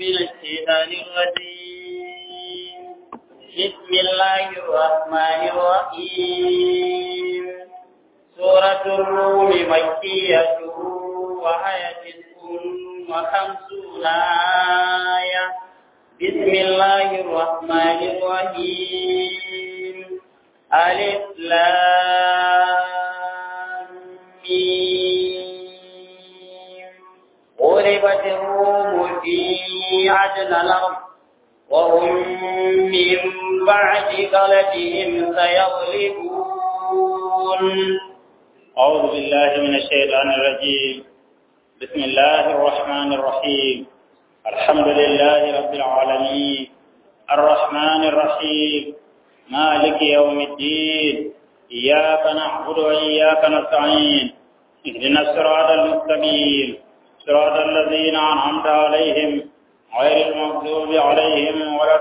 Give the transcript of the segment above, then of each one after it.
من الشيطان الرجيم بسم الله الرحمن الرحيم سورة الروم مكية وهي تسع وخمسون آية بسم الله الرحمن الرحيم ألف لام ميم غلبت الروم في عدن الأرض وهم من بعد غلبهم سيغلبون أعوذ بالله من الشيطان الرجيم بسم الله الرحمن الرحيم الحمد لله رب العالمين الرحمن الرحيم مالك يوم الدين إياك نعبد وإياك نستعين اهدنا الصراط المستقيم صراط الذين أنعمت عليهم غير المغضوب عليهم ولا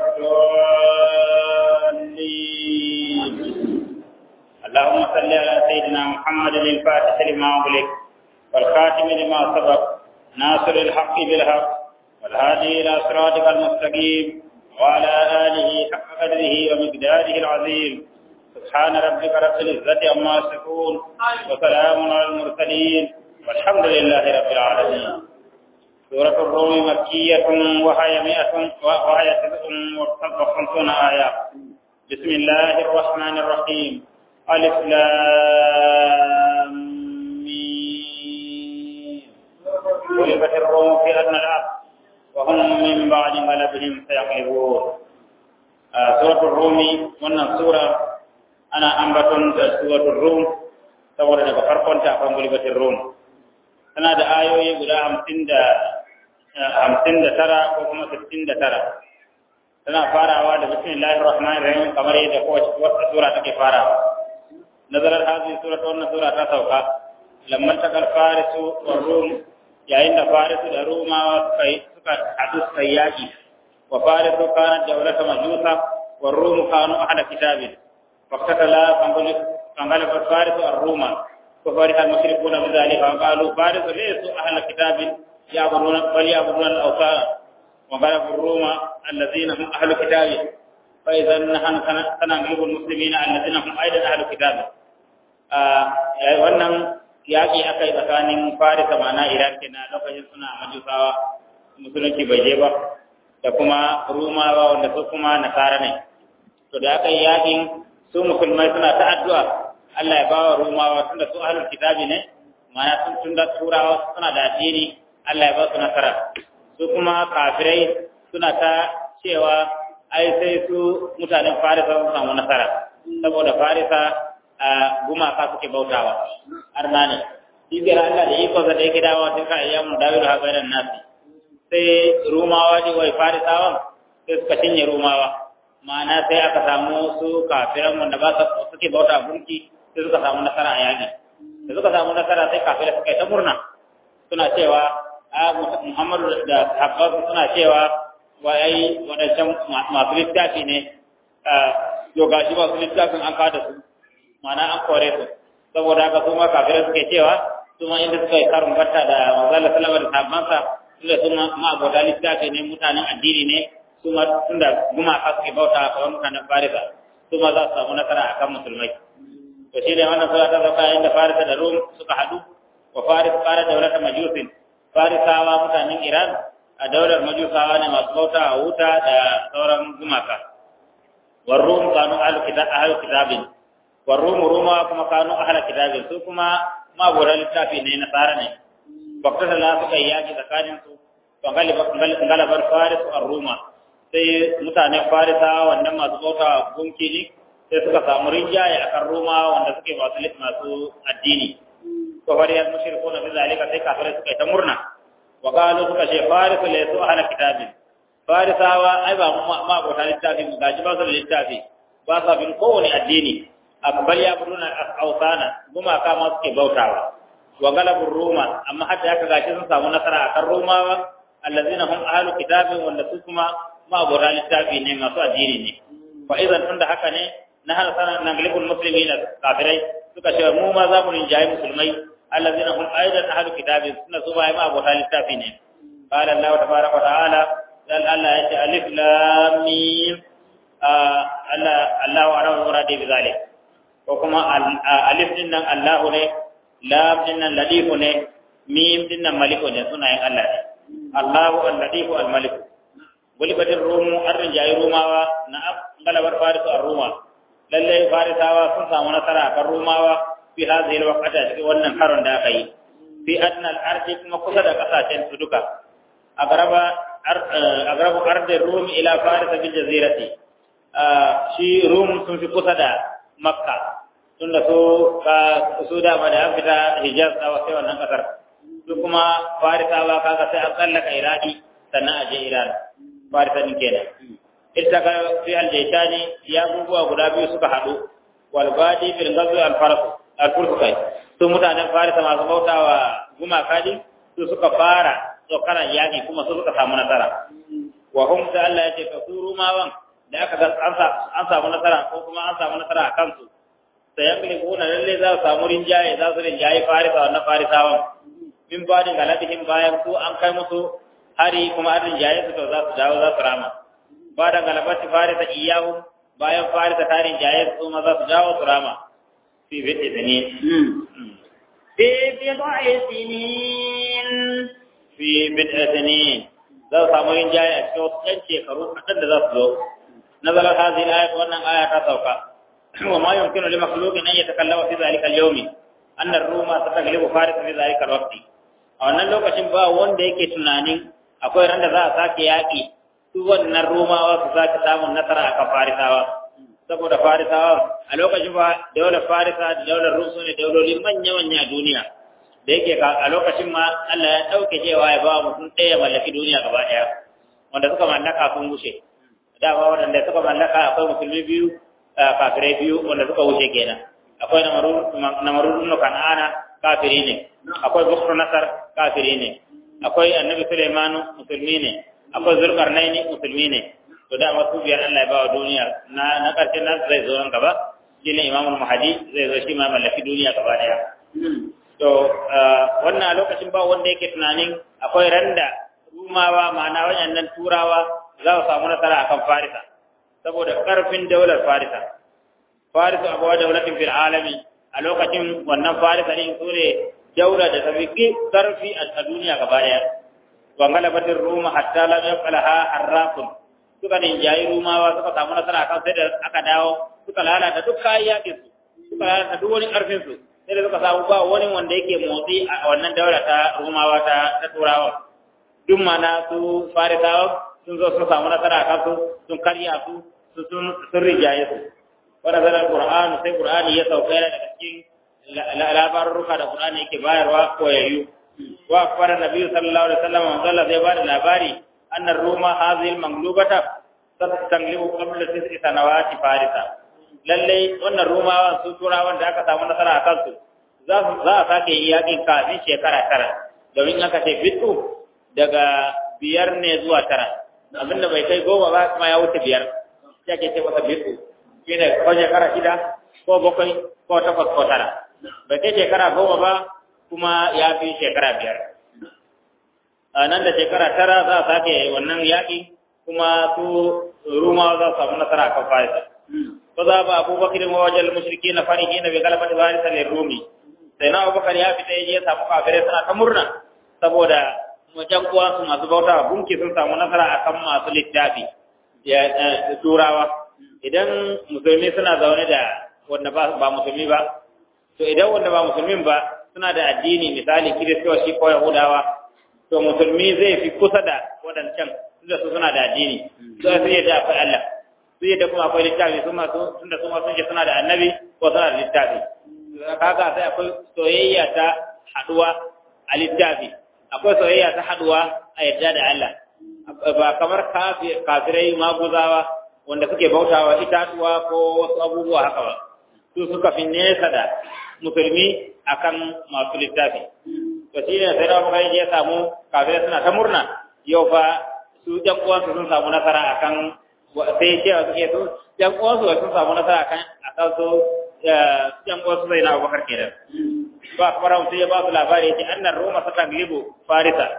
الضالين اللهم صل على سيدنا محمد الفاتح لما أغلق والخاتم لما سبق ناصر الحق بالحق والهادي إلى صراطك المستقيم وعلى آله حق قدره ومقداره العظيم سبحان ربك رب العزة عما يصفون وسلام على المرسلين والحمد لله رب العالمين سورة الروم مكية وهي مئة وهي تسع وخمسون آية بسم الله الرحمن الرحيم ألف لام ميم غلبت الروم في أدنى الأرض وهم من بعد غلبهم سيغلبون آه سورة الروم wannan sura ana ambaton da suratul rum saboda daga farkon ta akwai gulbatin rum tana da ayoyi guda hamsin da hamsin da tara ko kuma sittin da tara tana farawa da bismillahir rahmanir rahim kamar yadda kowace wata sura take farawa nazarar hazi sura ta wannan sura ta sauka lamman takal farisu wa rum yayin da farisu da rumawa suka suka hadu suka yaki wa farisu kanat dawlata majusa wa rum kanu ahada kitabin faqtatala fangala farisu ar-ruma وفرح المشركون بذلك وقالوا فارس ليسوا أهل كتاب يعبدون بل يعبدون الأوثان وغلبوا الروم الذين هم أهل كتاب فإذا نحن سنغلب المسلمين الذين هم أيضا أهل كتاب wannan yaƙi aka yi tsakanin farisa mana iran kenan lokacin suna majusawa musulunci bai je ba da kuma rumawa wanda su kuma nasara ne to da aka yi yaƙin su musulmai suna ta addu'a Allah ya bawa rumawa tunda su ahlul kitabi ne mana sun tunda turawa suna da addini Allah ya ba su nasara su kuma kafirai suna ta cewa ai sai su mutanen farisa sun samu nasara saboda farisa a gumaka suke bautawa har na ne ibiyar Allah da iko da yake dawo tun ka ayyamu dawiru ha bainan nasi sai rumawa ne wai farisawan sai suka cinye rumawa ma'ana sai aka samu su kafiran wanda ba su suke bauta gunki sai suka samu nasara a yaƙi da suka samu nasara sai kafirai suka yi ta murna suna cewa a muhammadu da sahabbansu suna cewa wa ai wadancan masu littafi ne yau gashi masu littafin an kada su ma'ana an kore su saboda haka su ma kafirai suke cewa su ma inda suka yi karin barta da manzala salama da sahabbansa su da su ma abota littafi ne mutanen addini ne su ma tun da gumaka suke bauta a kawai mutanen farisa su ma za su samu nasara akan musulmai to shi ne wannan sura ta sauka inda farisa da rum suka hadu wa faris fara daular majusin farisawa mutanen iran a daular majusawa ne masu bauta a wuta da sauran gumaka wa rum kanu ahlu kitabin wa rum ruma kuma kanu ahlu kitabin su kuma maburan littafi ne na tsara ne bakta da suka yi yaki tsakanin su to galabar faris a ruma sai mutanen farisawa wannan masu bauta a gunki ne sai suka samu rinjaye a kan Roma wanda suke masu masu addini to bari yan mushriku na bizalika sai kafirai suka yi ta murna wa qalu suka ce farisu laysu ahla kitabin farisawa ai ba ma bauta littafi mu gaji ba su da littafi ba sa bin kowane addini akbal ya buduna ausana gumaka ma suke bautawa wa galabur ruma amma hatta haka gashi sun samu nasara akan rumawa allazina hum ahlu kitabin wanda su kuma ma bauta littafi ne masu addini ne fa idan tunda haka ne na hana sana na galibul muslimin kafirai suka ce mu ma za mu rinjaye musulmai allazina hum aidan ahlu kitabin suna su bai ma abota littafi ne qala allah tabaraka wa ta'ala dan Allah ya ce alif lam mim Allah Allahu a'lamu bi muradi bi zalik ko kuma alif din nan Allahu ne lam din nan ladifu ne mim din nan maliku ne sunayen Allah ne Allahu al-ladifu al-maliku gulibatin rumu an rinjayi rumawa na galabar farisu a ruma lallai farisawa sun samu nasara kan rumawa fi hadhihi al-waqta cikin wannan karon da aka yi fi adna al-ardi kuma kusa da kasashen su duka agraba agrabu ardi rum ila faris bil jazirati shi rum sun fi kusa da makka tunda su su da ma da fita hijaz da wasu wannan kasar su kuma farisawa kaga sai an tsallaka iraki sannan a je iran farisa din kenan ita ka fi aljaitani ya abubuwa guda biyu suka haɗu wal badi fil ghazwi al faras al furqai su mutanen farisa masu bautawa gumaka din su suka fara tsokaran yaƙi kuma su suka samu nasara wa hum da Allah ya ce ka su rumawan da aka ga an samu nasara ko kuma an samu nasara a kansu sai yan gili kuna lalle za su samu rinjaye za su rinjaye farisa wannan farisawan min badin galadihim bayan su an kai musu hari kuma an rinjaye su to za su dawo za su rama ba da galabati farisa iyahu bayan farisa ta rinjaye su ma za su dawo su rama fi bid'i sinin في بضع سنين fi bid'i sinin za su samu rinjaye a cikin wasu ɗan shekaru kaɗan da za su zo nazala hadhihi al-ayat wannan aya ta sauka wa ma yumkinu li makhluqin an yatakallama fi dhalika al-yawmi anna ar-ruma sataglibu farisa fi dhalika al-waqti a wannan lokacin ba wanda yake tunanin akwai ran da za a sake yaƙi su wannan romawa su sake samun nasara akan farisawa saboda farisawa a lokacin ba daular farisa da daular rusu ne dauloli manya-manya a duniya da yake a lokacin ma Allah ya ɗauke cewa ya ba mutum ɗaya mallaki duniya gaba ɗaya wanda suka mallaka sun wuce dama waɗanda suka mallaka akwai musulmi biyu kafirai biyu wanda suka wuce kenan akwai namarudun kan'ana kafiri ne akwai bukru nasar kafiri ne akwai annabi Sulaimanu musulmi ne akwai Zulkarnaini musulmi ne to da masu biyar Allah ya ba wa duniya na na karshen nan zai zo nan gaba shine Imam Mahdi zai zo shi ma mallaki duniya gaba daya to wannan a lokacin ba wanda yake tunanin akwai randa rumawa ma'ana wayannan turawa za su samu nasara akan Farisa saboda karfin daular Farisa Farisa abuwa daulatin fil alami a lokacin wannan Farisa ne su ne daula da tafi karfi a duniya gaba daya wa galabatin ruma hatta lam yaqalaha harrafun suka ne jayi rumawa suka samu nasara kan sai da aka dawo suka lalata duk kayan yakin su suka lalata duk wani karfin su sai da suka samu ba wani wanda yake motsi a wannan daula ta rumawa ta ta turawa duk mana su farisawa sun zo sun samu nasara kan su sun karya su sun sun rijaye su wannan zalar qur'ani sai qur'ani ya sauka daga cikin labarurruka da Qur'ani yake bayarwa koyayyu wa akbara nabi sallallahu alaihi wasallam wa Allah zai bada labari anna ruma hadhihi al-manglubata tastanglibu qabla tis'i sanawati farisa lalle wannan rumawa su turawan da aka samu nasara a kansu za su za a sake yi yakin kafin shekara tara domin aka ce fitu daga biyar ne zuwa tara abinda bai kai goma ba kuma ya wuce biyar ya ke ce masa fitu shine ko shekara shida ko bakwai ko takwas ko tara bai kai shekara goma ba kuma ya fi shekara biyar a nan da shekara tara za a sake wannan yaƙi kuma su ruma za su samu nasara kan farisa ko za ba abubakar wa wajen mushriki na fariki na bai galaba da farisa ne rumi sai na abubakar ya fita ya je samu kafirai suna ta murna saboda wajen kuwa su masu bauta gunki sun samu nasara akan masu littafi ya turawa idan musulmi suna zaune da wanda ba musulmi ba to idan wanda ba musulmin ba suna da addini misali kiristoci ko yahudawa to musulmi zai fi kusa da wadancan tunda su suna da addini to sai yadda akwai Allah su yadda kuma akwai littafi su ma tunda su ma sun ce suna da annabi ko suna da littafi kaga sai akwai soyayya ta haduwa a littafi akwai soyayya ta haduwa a yadda da Allah ba kamar kafirai maguzawa wanda suke bautawa itatuwa ko wasu abubuwa haka ba su suka fi nesa da musulmi akan masu littafi to shi ne sai da kai ya samu kafirai suna ta murna yau fa su ƴan uwansu sun samu nasara akan sai cewa suke su ƴan uwansu sun samu nasara akan akan su ƴan uwansu zai na Abubakar kenan ba kamar mutum ya ba su labari yace annar Roma ta taglibu Farisa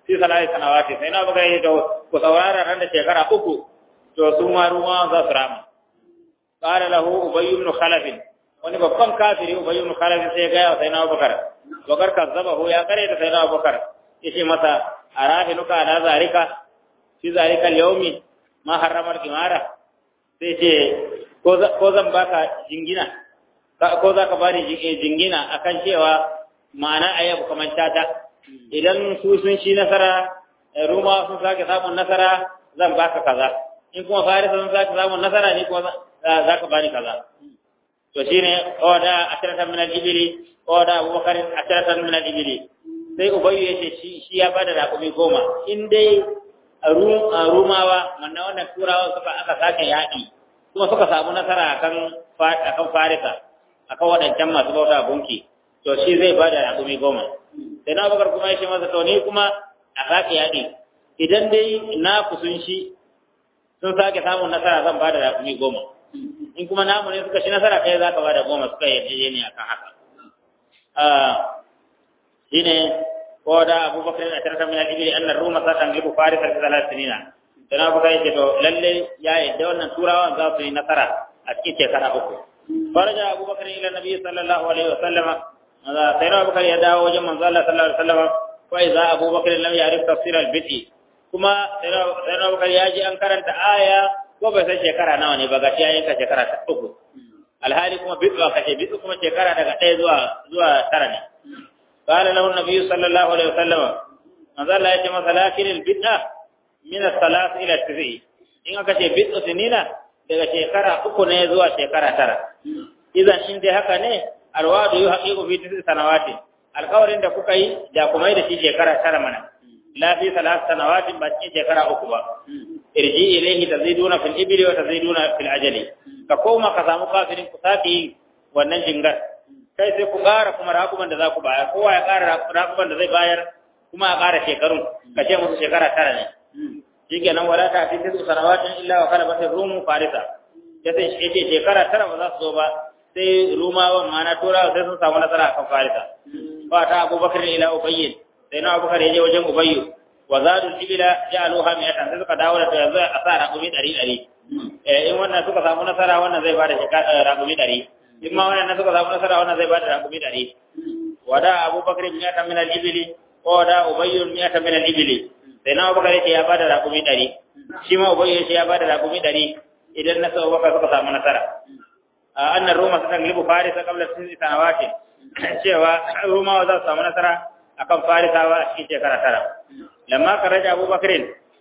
fi salati sanawati sai na baka yi to ku saurara ran da shekara uku to su ma ruwa za su rama qala lahu ubay ibn khalaf wani babban kafiri ubay ibn khalaf sai ga ya sai na bakar bakar kazzabahu ya kare da sai na bakar yace masa arahinuka ala zalika fi zalika al-yawmi ma harrama al-qimara sai ce ko zan baka jingina ko za ka bani jingina akan cewa ma'ana ayyabu kamar tata idan su sun ci nasara ruma sun sake samun nasara zan baka kaza in kuma farisa sun sake samun nasara ne kuma za ka bani kaza to shine oda asharatan min al-ibli oda abubakar asharatan min al-ibli sai ubayyu yace shi shi ya bada raƙumi goma in dai rumawa wannan wannan turawa suka aka sake yaƙi kuma suka samu nasara akan akan farisa akan waɗancan masu bauta gunki to shi zai bada raƙumi goma sai na bakar kuma ya ce masa to ni kuma a sake yaƙi idan dai na kusun shi sun sake samun nasara zan bada raƙumi goma in kuma namu ne suka shi nasara kai za ka bada goma suka yi ne akan haka shine ko da abubakar yana tarata min al-ibli anna ruma sa tangibu farisa fi thalath sinina dan abubakar yake to lalle ya yadda wannan turawan za su yi nasara a cikin shekara uku faraja abubakar ila nabi sallallahu alaihi wasallam sai na abubakar ya dawo wajen manzo Allah sallallahu alaihi wasallam wa idza abubakar lam ya'rif tafsir al-bid'i kuma sai na abubakar ya ji an karanta aya ko bai san shekara nawa ne ba ga shi yayin ka shekara ta uku alhali kuma bid'u aka ce bid'u kuma shekara daga ɗaya zuwa zuwa tara ne قال له النبي صلى الله عليه وسلم ماذا لا يتم لكن البدعة من الثلاث إلى التسع إن أكا بدء سنين daga shekara uku ne zuwa shekara tara idan in dai haka ne alwadu yu haqiqu fi tisi sanawati alƙawarin da kuka yi da kuma yi da shi shekara tara mana la fi salat sanawatin ba cikin shekara uku ba irji ilayhi taziduna fil ibli wa taziduna fil ajali ka koma ka samu kafirin ku saki wannan jingar kai sai ku ƙara kuma rakuman da za ku bayar kowa ya ƙara rakuman da zai bayar kuma a ƙara shekarun ka ce musu shekara tara ne shi kenan wala ta fi tisu sanawatin illa wa kala batin rumu farisa ya sai ya ce shekara tara ba za su zo ba sai rumawan ma'ana turawa sai sun samu nasara akan farisa ba ta abubakar ila ubayyin sai na abubakar ya je wajen ubayyu wa zadu ibila ja'aluha mi'atan sai suka dawo da ta yanzu a sa raƙumi ɗari ɗari in wannan suka samu nasara wannan zai ba da raƙumi ɗari in ma wannan suka samu nasara wannan zai bada rakumi dari wada abubakar miyata min al-ibli ko da ubayy miyata min al-ibli sai na abubakar yace ya bada rakumi dari shi ma ubayy yace ya bada rakumi dari idan na sa abubakar suka samu nasara annar roma suka glibu farisa qabla sisi sanawati cewa roma za su samu nasara akan farisawa a cikin shekara tara lamma karaja abubakar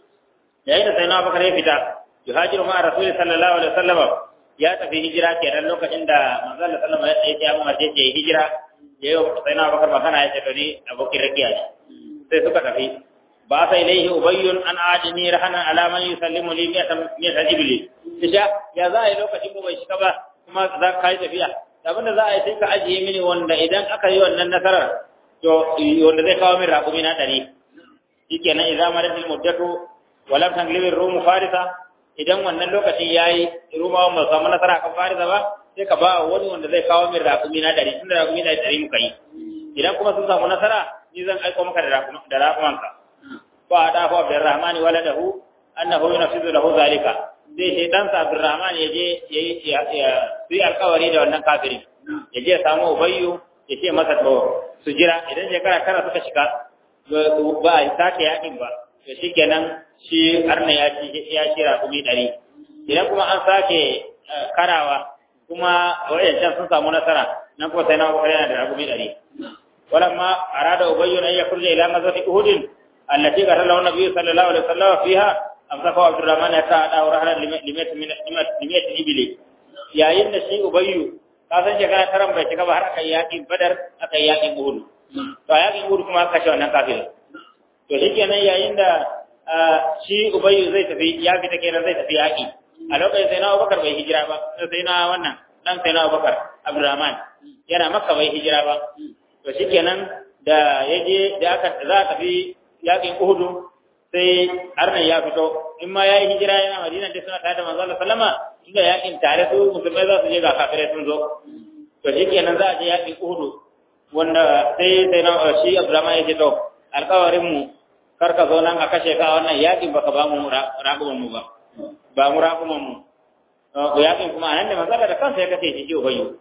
yayin da sai na abubakar ya fita yuhajiru ma rasulullahi sallallahu alaihi wasallam ya tafi hijira kenan lokacin da manzo Allah sallallahu alaihi wasallam ya umarce ce hijira ya yi sai na bakar magana ya ce to ni abokin rakiya ne sai suka tafi ba sai ilaihi ubayyun an ajini rahana ala man yusallimu li miyatan miyatan ibli tisha ya za a yi lokacin ko bai shiga ba kuma za ka kai tafiya abin da za a yi sai ka ajiye mini wanda idan aka yi wannan nasarar to wanda zai kawo min raƙumi na ɗari shikenan idza maratil muddatu wa lam tanglibir rumu farisa idan wannan lokaci ya yi rumawan ba samu nasara kan farisa ba sai ka ba wani wanda zai kawo min rakumi na ɗari tunda rakumi na ɗari muka yi idan kuma sun samu nasara ni zan aiko maka da rakumanka ko a da fa Abdurrahman waladahu annahu yunfizu lahu zalika sai sai dan sa Abdurrahman ya je ya yi alƙawari da wannan kafiri ya je ya samu Ubayyu ya ce masa to su jira idan shekara tara suka shiga ba a sake yakin ba to shikenan shi arna ya ci ya ci rakumi ɗari idan kuma an sake karawa kuma wayancan sun samu nasara nan kuma sai na bakar yana da rakumi ɗari walamma arada ubayyu an yakhruja ila mazati uhud allati qala lahu nabiy sallallahu alaihi wasallam fiha amsaka abdurrahman ya ta'ada wa rahana limat min limat ibli yayin da shi ubayyu ka san shekara taran bai shiga ba har aka yaƙin badar aka yaƙin uhud to yaƙin uhud kuma aka kashe wannan kafirin to shikenan yayin da shi ubayyu zai tafi ya fita kenan zai tafi yaƙi a lokacin sai na abubakar bai hijira ba sai na wannan dan sai na abubakar abdurrahman yana makka bai hijira ba to shikenan da ya je da aka za a tafi yaƙin uhudu sai arnan ya fito in ma ya yi hijira yana madina da suna tare da manzo Allah sallama tunda yaƙin tare su musulmai za su je ga kafirai sun zo to shikenan za a je yaƙin uhudu wanda sai sai na shi abdurrahman ya ce to alƙawarin mu kar ka zo nan a kashe ka wannan yakin baka ba mu raƙuman mu ba ba mu raƙuman mu yakin kuma anan da manzala da kansa ya kace shi ubayyu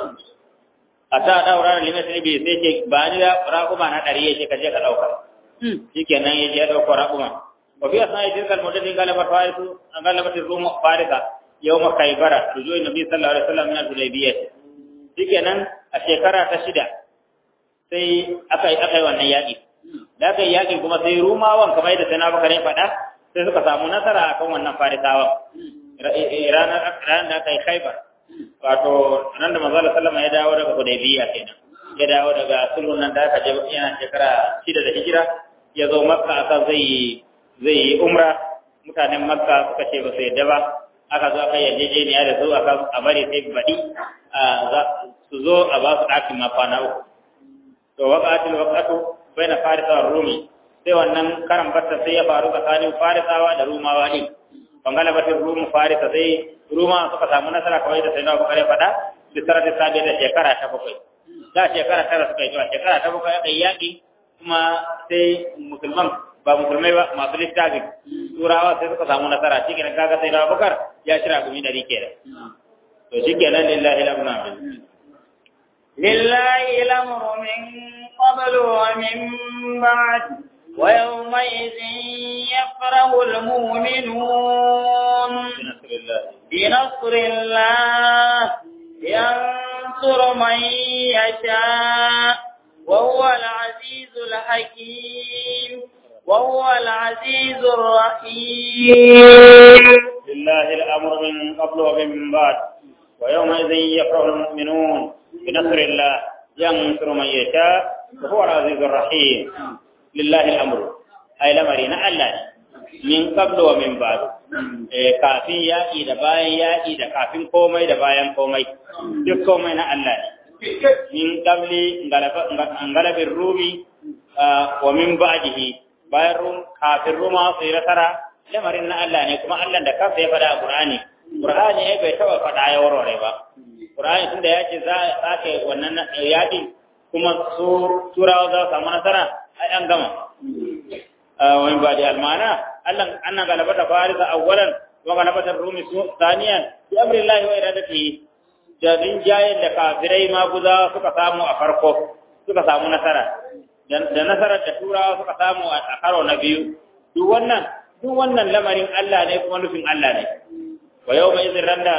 a ta daura da limit ne bai sai ce ba ni raƙuma na ɗari ya ce ka je ka ɗauka shikenan ya je ya ɗauko raƙuma wa fi asna'i tilka al-muddatin galabat farisu an galabat rum farisa yawm khaybara rujui nabi sallallahu alaihi wasallam min al-hudaybiyah shikenan a shekara ta shida sai aka aka yi wannan yaƙi da aka yi yaƙi kuma sai rumawan kamar yadda sai na baka ne faɗa sai suka samu nasara akan wannan farisawan ranar da aka yi khaibar wato nan da manzo sallama ya dawo daga hudaybiya kenan ya dawo daga sulhun nan da aka je yana shekara shida da hijira ya zo makka aka zai zai umra mutanen makka suka ce ba su yadda ba aka zo aka yarjejeniya da su aka a bari sai baɗi su zo a ba su ɗakin ma kwana uku to waƙatul waƙatu bai na farisa wa rumi sai wannan karan batta sai ya faru tsakanin farisawa da rumawa ɗin bangala batin rumu farisa sai ruma suka samu nasara kawai da sai na bukare faɗa bisara ta sabi da shekara ta bakwai da shekara tara suka yi zuwa shekara ta bakwai aka yi yaƙi kuma sai musulman ba musulmai ba masu littafin turawa sai suka samu nasara shi kenan kaga sai na bukar ya shira gumi dari kenan to shi kenan lillahi lamna min لله الأمر من قبل ومن بعد ويومئذ يفرح المؤمنون بنصر الله بنصر الله ينصر من يشاء وهو العزيز الحكيم وهو العزيز الرحيم لله الأمر من قبل ومن بعد ويومئذ يفرح المؤمنون بنصر الله ينصر من يشاء وهو العزيز الرحيم لله الأمر أي لمرين الله min qablu wa min ba'd eh kafin yaƙi da bayan yaƙi da kafin komai da bayan komai duk komai na Allah ne min qabli ngalabin rumi wa min ba'dihi bayan rum kafin ruma su yi nasara lamarin na Allah ne kuma Allah da kansa ya faɗa a Qur'ani Qur'ani ya bai taɓa faɗa ya warware ba Qur'ani tunda ya ce za a sake wannan yaƙi kuma su turawa za su samu nasara ai an gama ومن بعد المعنى أن غلبة فارس أولا وغلبة الروم ثانيا بأمر الله وإرادته jadin jayen da kafirai ma guza suka samu a farko suka samu nasara da nasarar da turawa suka samu a karo na biyu duk wannan duk wannan lamarin Allah ne kuma nufin Allah ne wa yau mai izin randa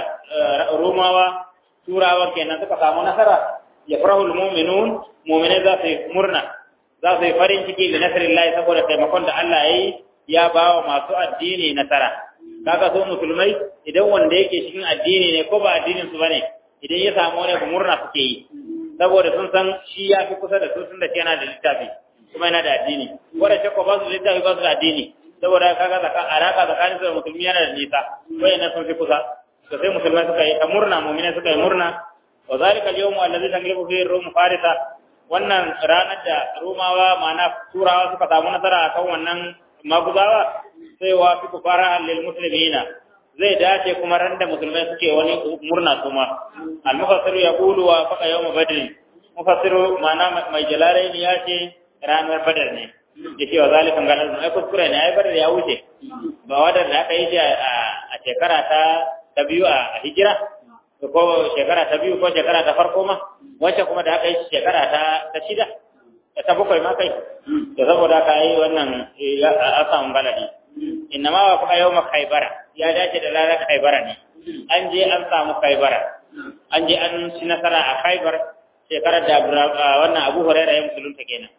rumawa turawa kenan suka samu nasara ya farahul mu'minun mu'minai za su yi murna za su yi farin ciki da nasarin layi saboda taimakon da Allah ya yi ya ba wa masu addini nasara kaga so musulmai idan wanda yake cikin addini ne ko ba addinin su bane idan ya samu wani murna suke yi saboda sun san shi ya fi kusa da su tun da shi yana da littafi kuma yana da addini wanda shi ko ba su littafi ba su da addini saboda kaga zaka alaka tsakanin su da musulmi yana da nisa wayannan sun fi kusa to sai musulmai suka yi ta murna mu'minai suka yi murna wa zalika al-yawmu allazi tanglibu fihi rum farisa wannan ranar da Romawa ma'ana Turawa suka samu nasara akan wannan maguzawa sai wa fi kufara lil muslimina zai dace kuma ran da musulmai suke wani murna kuma al mufassir ya qulu wa faqa yawm badr mufassir ma'ana mai jalalain ya ce ranar badar ne yake wa zalikan galan ai kuskure ne ai badar ya wuce ba wadar da aka yi a shekara ta ta biyu a hijira ko shekara ta biyu ko shekara ta farko ma wacce kuma da aka yi shekara ta ta shida ta bakwai ma kai da saboda aka yi wannan a samu baladi inna ma wa kuma yau ma kaibara ya dace da ranar kaibara ne an je an samu kaibara an je an ci nasara a kaibar shekarar da wannan abu huraira ya musulunta kenan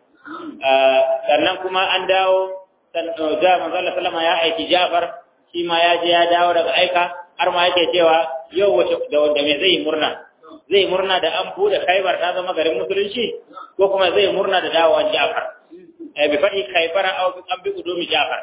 sannan kuma an dawo da manzala sallama ya aiki jafar shi ma ya je ya dawo daga aika har ma yake cewa yau wace da wanda me zai murna zai murna da an bude Khaibar ta zama garin musulunci ko kuma zai murna da dawowar Ja'far eh bi fadi Khaibar aw bi an bi udumi Ja'far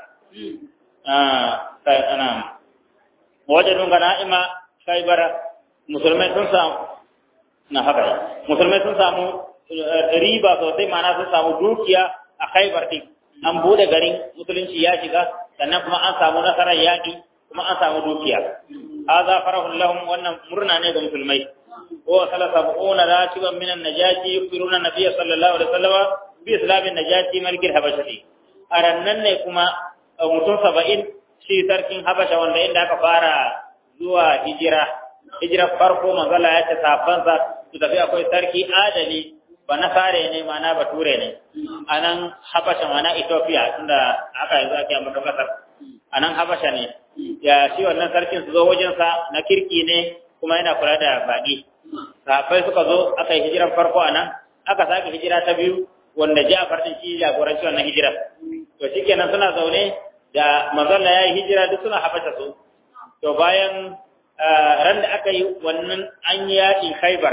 ah sai ana wajadun ganaima Khaibar musulmai sun samu na haka musulmai sun samu riba sosai ma'ana sun samu dukiya a Khaibar din an bude garin musulunci ya shiga sannan kuma an samu nasarar yaƙi kuma an samu dukiya hadha farahun lahum wannan murna ne ga musulmai wa salasabuna rashiban min an-najati yukbiruna nabiyya sallallahu alaihi wasallam bi islamin najati malikil habashati a rannan ne kuma mutum saba'in shi sarkin habasha wanda inda aka fara zuwa hijira hijira farko manzala ya ce safansa su tafi akwai sarki adali ba na fare ne mana bature ne a nan habasha mana ethiopia tunda aka yanzu ake ambata kasar a nan habasha ne ya shi wannan sarkin su zo wajensa na kirki ne kuma yana kula da baƙi sahabbai suka zo aka yi hijiran farko a nan aka sake hijira ta biyu wanda Ja'far din shi jagoranci wannan hijira to shikenan suna zaune da manzon ya yi hijira duk suna habasha su to bayan ran da aka yi wannan an yi yaƙin Khaibar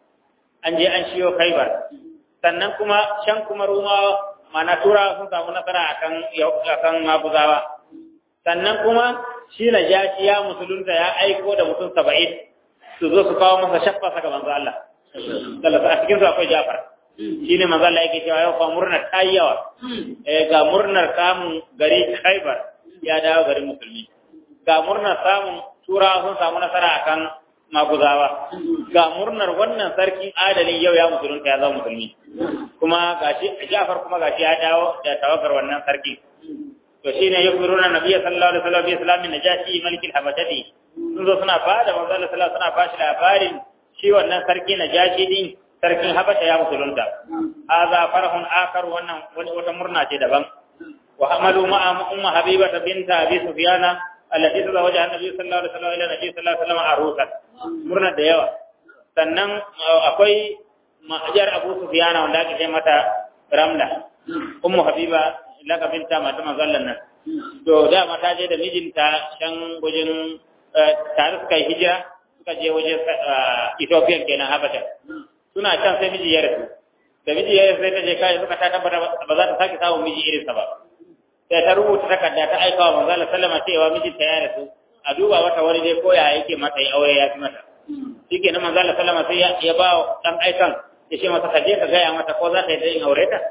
an je an shiyo Khaibar sannan kuma can kuma Rumawa mana tura sun samu nasara akan akan Mabuzawa sannan kuma shi na jashi ya musulunta ya aiko da mutum saba'in su zo su kawo masa shaffa saka manzo Allah sallallahu a cikin su akwai Ja'far shine manzo Allah yake cewa yau fa murnar tayi yawa eh ga murnar samun gari Khaibar ya dawo garin musulmi ga murnar samun turawa sun samu nasara akan maguzawa ga murnar wannan sarkin adalin yau ya musulunta ya zama musulmi kuma gashi Ja'far kuma gashi ya dawo da tawagar wannan sarki to shine yukbiruna nabiyyi sallallahu alaihi wasallam bi islamin najashi malikin habashati sun zo suna bada manzo Allah sallallahu suna bashi labarin shi wannan sarki najashi din sarkin habasha ya musulunta hadha farhun akar wannan wata murna ce daban wa hamalu ma'a umma habibata binta abi sufyana allati tazawaja annabi sallallahu alaihi wasallam ila nabi sallallahu alaihi wasallam arusa murna da yawa sannan akwai ma'ajar abu sufyana wanda ake ce mata ramla ummu habiba lakabinta mata mazallan nan to da mata je da mijinta can wajen tare suka yi hijira suka je wajen Ethiopia kenan Habasha suna can sai miji ya rasu da miji ya rasu sai ta je kai suka ta tabbata ba za ta sake samun miji irinsa ba sai ta rubuta takarda ta aika wa manzo Allah sallama cewa mijinta ya rasu a duba mata wani dai ko ya yake mata yi aure ya fi mata shikenan manzo Allah sallama sai ya ba dan aikan ya ce masa kaje ka gaya mata ko za ta yi da yin aure ta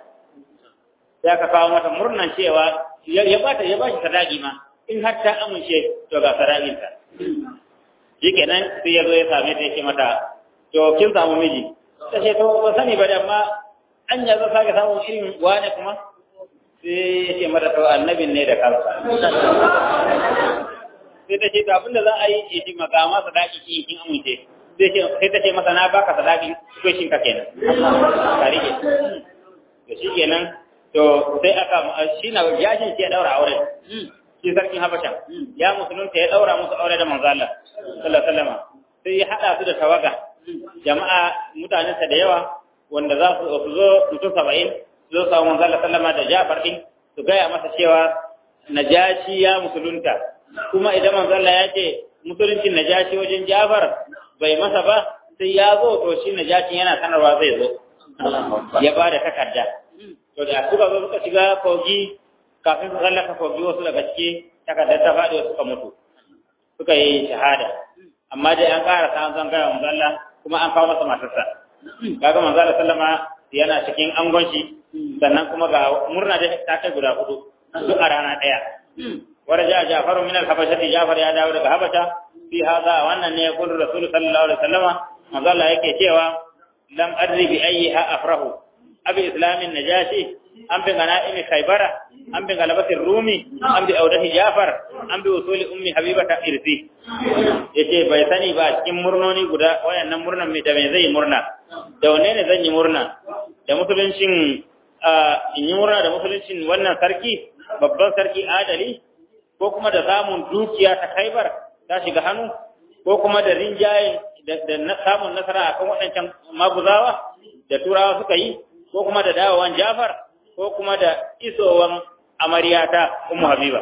sai aka kawo mata murnan cewa ya ba ta ya ba shi sadaki ma in har ta amince to ga sadakinta shikenan sai ya zo ya same ta ya ce mata to kin samu miji ta ce to ba sani ba da amma an ya zo sake samun irin wane kuma sai ya ce mata to annabin ne da kansa sai ta ce to abinda za a yi ya ce maka ma sadaki ki kin amince sai ta ce masa na baka sadaki ko shin ka kenan ka rike to shi kenan to sai aka shi na yashin shi ya daura auren shi sarkin habasha ya musulunta ya daura musu aure da manzo Allah sallallahu alaihi wasallam sai ya hada su da tawaga jama'a mutanen sa da yawa wanda za su zo mutum 70 su zo samu manzo Allah sallama da Jafar din su gaya masa cewa najashi ya musulunta kuma idan manzo Allah ya ce musuluncin najashi wajen Jafar bai masa ba sai ya zo to shi najashi yana sanarwa zai zo ya ba da takarda to da suka zo suka shiga kogi kafin su tsallaka kogi wasu daga ciki takardar ta faɗi wasu suka mutu suka yi shahada amma dai an ƙara sa zan gaya manzo Allah kuma an kawo masa matarsa kaga manzo Allah sallama yana cikin angon shi sannan kuma ga murna da ta kai guda hudu duk a rana ɗaya ورجع جعفر من الحبشة جعفر يا داود الحبشة في هذا وأن يقول الرسول صلى الله عليه وسلم ما قال هيك cewa لم أدري بأيها أفره أبي إسلام النجاشي أم بغنائم خيبر أم بغلبة الرومي أم بأوده جعفر أم بوصول أم حبيبة إرثي yace bai sani ba cikin murnoni guda wayannan murnan mai da mai zai murna da wane ne zan yi murna da musuluncin in yi murna da musuluncin wannan sarki babban sarki adali ko kuma da samun dukiya ta khaibar ta shiga hannu ko kuma da rinjaye da samun nasara akan waɗancan maguzawa da turawa suka yi ko kuma da dawowan jafar ko kuma da isowan amaryata ummu habiba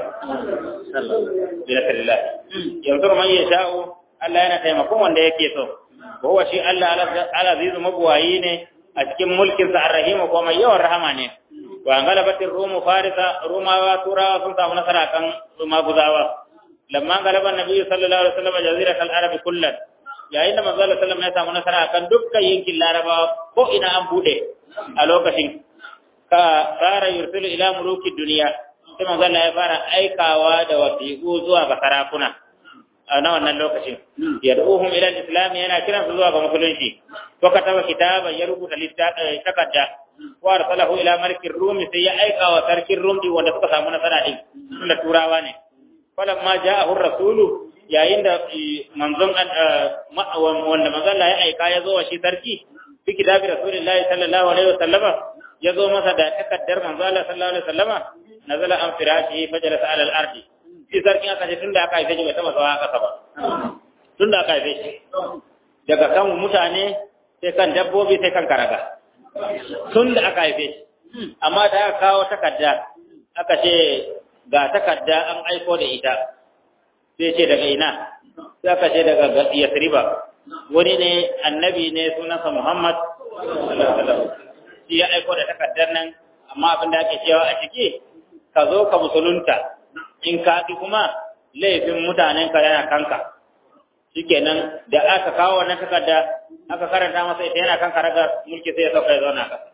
bi nasrillah yanzu man ya sha'u Allah yana taimakon wanda yake so ko huwa shi Allah al-azizu mabuwayi ne a cikin mulkin sa ar-rahim ko mai yawan rahama ne wa galabatin rumu farisa rumawa turawa sun samu nasara kan maguzawa lamma galaba nabi sallallahu alaihi wasallam jazirat al-arab kullan yayin da manzo sallallahu alaihi wasallam ya samu nasara kan dukkan yankin larabawa ko ina an bude a lokacin ka fara yursilu ila muluki duniya sai manzo Allah ya fara aikawa da wasiqu zuwa ga sarakuna na wannan lokacin yad'uhum ila al-islam yana kiran su zuwa ga musulunci wa kataba kitaban ya rubuta takarda wa arsalahu ila malikin rum sai ya aika wa sarkin rum din wanda suka samu nasara din tunda turawa ne falamma ja'ahu rasulu yayin da manzon wanda manzon Allah ya aika ya zo wa shi sarki fi kitabi rasulillahi sallallahu alaihi wasallama ya zo masa da takaddar manzon Allah sallallahu alaihi wasallama nazala an firashi fajalasa ala al-ardi shi sarkin aka ce tunda aka haife shi bai taba sawa kasa ba tunda aka haife shi daga kan mutane sai kan dabbobi sai kan karaga tunda aka haife shi amma da aka kawo takarda aka ce ga takarda an aiko da ita sai ce daga ina sai aka ce daga yasriba wani ne annabi ne sunansa muhammad shi ya aiko da takardar nan amma abin da ake cewa a ciki ka zo ka musulunta in ka ki kuma laifin mutanen ka yana kanka shikenan da aka kawo wannan takarda aka karanta masa ita yana kanka raga mulki sai ya sauka ya zauna ka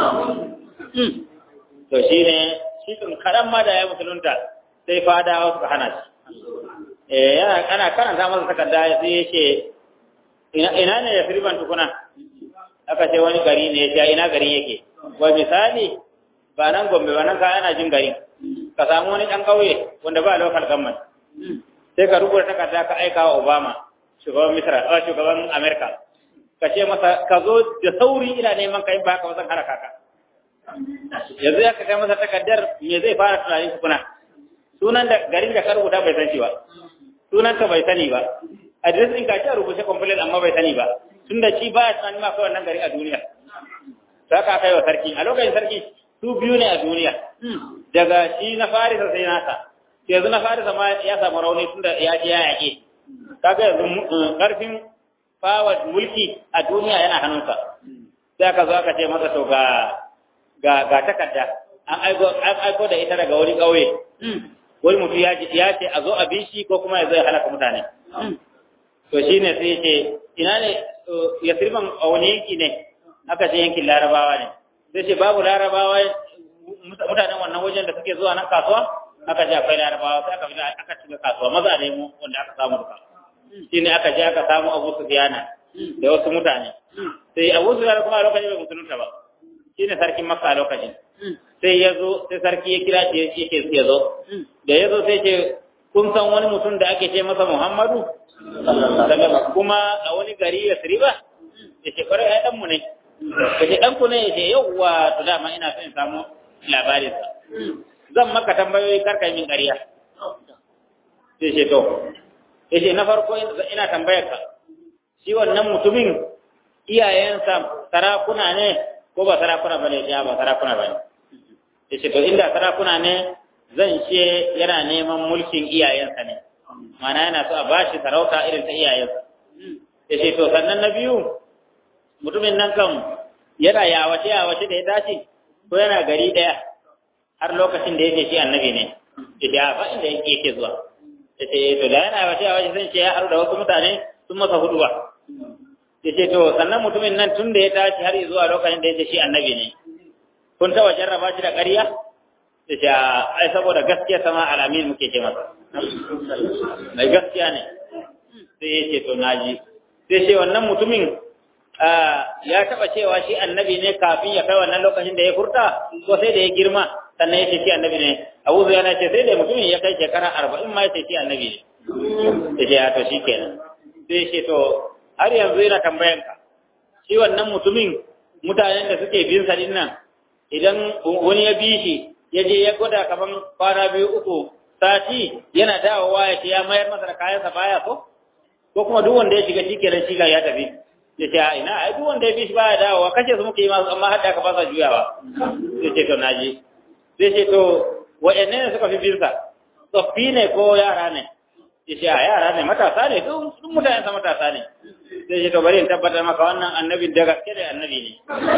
to shine shi tun karan ma da ya musulunta sai fadawa suka hana shi eh yana kana karanta masa takarda sai ya ce ina ina ne ya firban tukuna aka ce wani gari ne ya ina gari yake wa misali ba nan gombe ba nan ka ana jin gari ka samu wani ɗan ƙauye wanda ba local government sai ka rubuta takarda ka aika wa Obama shugaban Misra a shugaban America ka ce masa ka zo da sauri ina neman ka in ba ka zan haraka ka yanzu ya ka kai masa takardar me zai fara tunanin kuna sunan da garin da ka rubuta bai san shi ba sunan ka bai sani ba address ɗin ka ce rubuce complaint amma bai sani ba tunda shi ba ya tunanin ma kai wannan gari a duniya sai ka kai wa sarki a lokacin sarki su biyu ne a duniya daga shi na farisa sai nasa yanzu na farisa ma ya samu rauni tunda ya je ya yaƙe kaga yanzu karfin power mulki a duniya yana hannunsa sai aka zo aka ce masa to ga ga ga takarda an aiko an aiko da ita daga wani ƙauye wani mutum ya ce ya ce a zo a bi shi ko kuma ya zo ya halaka mutane to shine sai ya ce ina ne ya sirman a wani yanki ne aka ce yankin larabawa ne sai ce babu larabawa mutanen wannan wajen da suke zuwa nan kasuwa aka ce akwai larabawa sai aka fita aka shiga kasuwa maza ne mu wanda aka samu duka shi ne aka je aka samu abu su biyana da wasu mutane sai abu su kuma a lokacin bai musulunta ba shi ne sarkin makka a lokacin sai ya zo sai sarki ya kira shi ya ce ya zo da ya zo sai ce kun san wani mutum da ake ce masa muhammadu kuma a wani gari ya siriba ya ce kwarai ya ɗanmu ne ka ce ɗanku ne ya ce yauwa to dama ina son samu labarinsa zan maka tambayoyi karka yi min ƙarya sai ce to ya ce na farko ina tambayar ka shi wannan mutumin iyayensa sarakuna ne ko ba sarakuna ba ne ya ba sarakuna ba ne ya ce to inda sarakuna ne zan ce yana neman mulkin iyayensa ne mana yana so a bashi sarauta irin ta iyayensa ya ce to sannan na biyu mutumin nan kan yana yawace yawace da ya dace ko yana gari daya har lokacin da yake shi annabi ne ya ce a fa inda yake zuwa ya ce to da yana yawace yawace zan ce ya haru da wasu mutane sun masa hudu ba ya ce to sannan mutumin nan tun da ya tashi har zuwa lokacin da yake shi annabi ne kun taɓa jarraba shi da ƙarya ya ce ai saboda gaskiya sama alamin muke ce masa mai gaskiya ne sai ya ce to naji sai ce wannan mutumin ya taba cewa shi annabi ne kafin ya kai wannan lokacin da ya furta ko sai da ya girma sannan ya ce shi annabi ne abu zai yana ce sai da mutumin ya kai shekara arba'in ma ya ce shi annabi ne ya ce ya to shi kenan sai ya ce to har yanzu yana tambayan ka shi wannan mutumin mutanen da suke bin sa nan idan wani ya bi shi ya je ya gwada kaman kwana biyu uku sati yana dawowa ya ce ya mayar masa da kayansa baya so ko kuma duk wanda ya shiga shi kenan shi ya tafi ya ce ina ai duk wanda ya bi shi baya dawowa kace su muke yi masu amma hadda ka fasa juyawa sai ce to naji sai ce to wa'anne ne suka fi bin sa tsoffi ne ko yara ne ya ce a yara ne matasa ne duk mutanen sa matasa ne sai ce to bari in tabbatar maka wannan annabin da gaske da annabi ne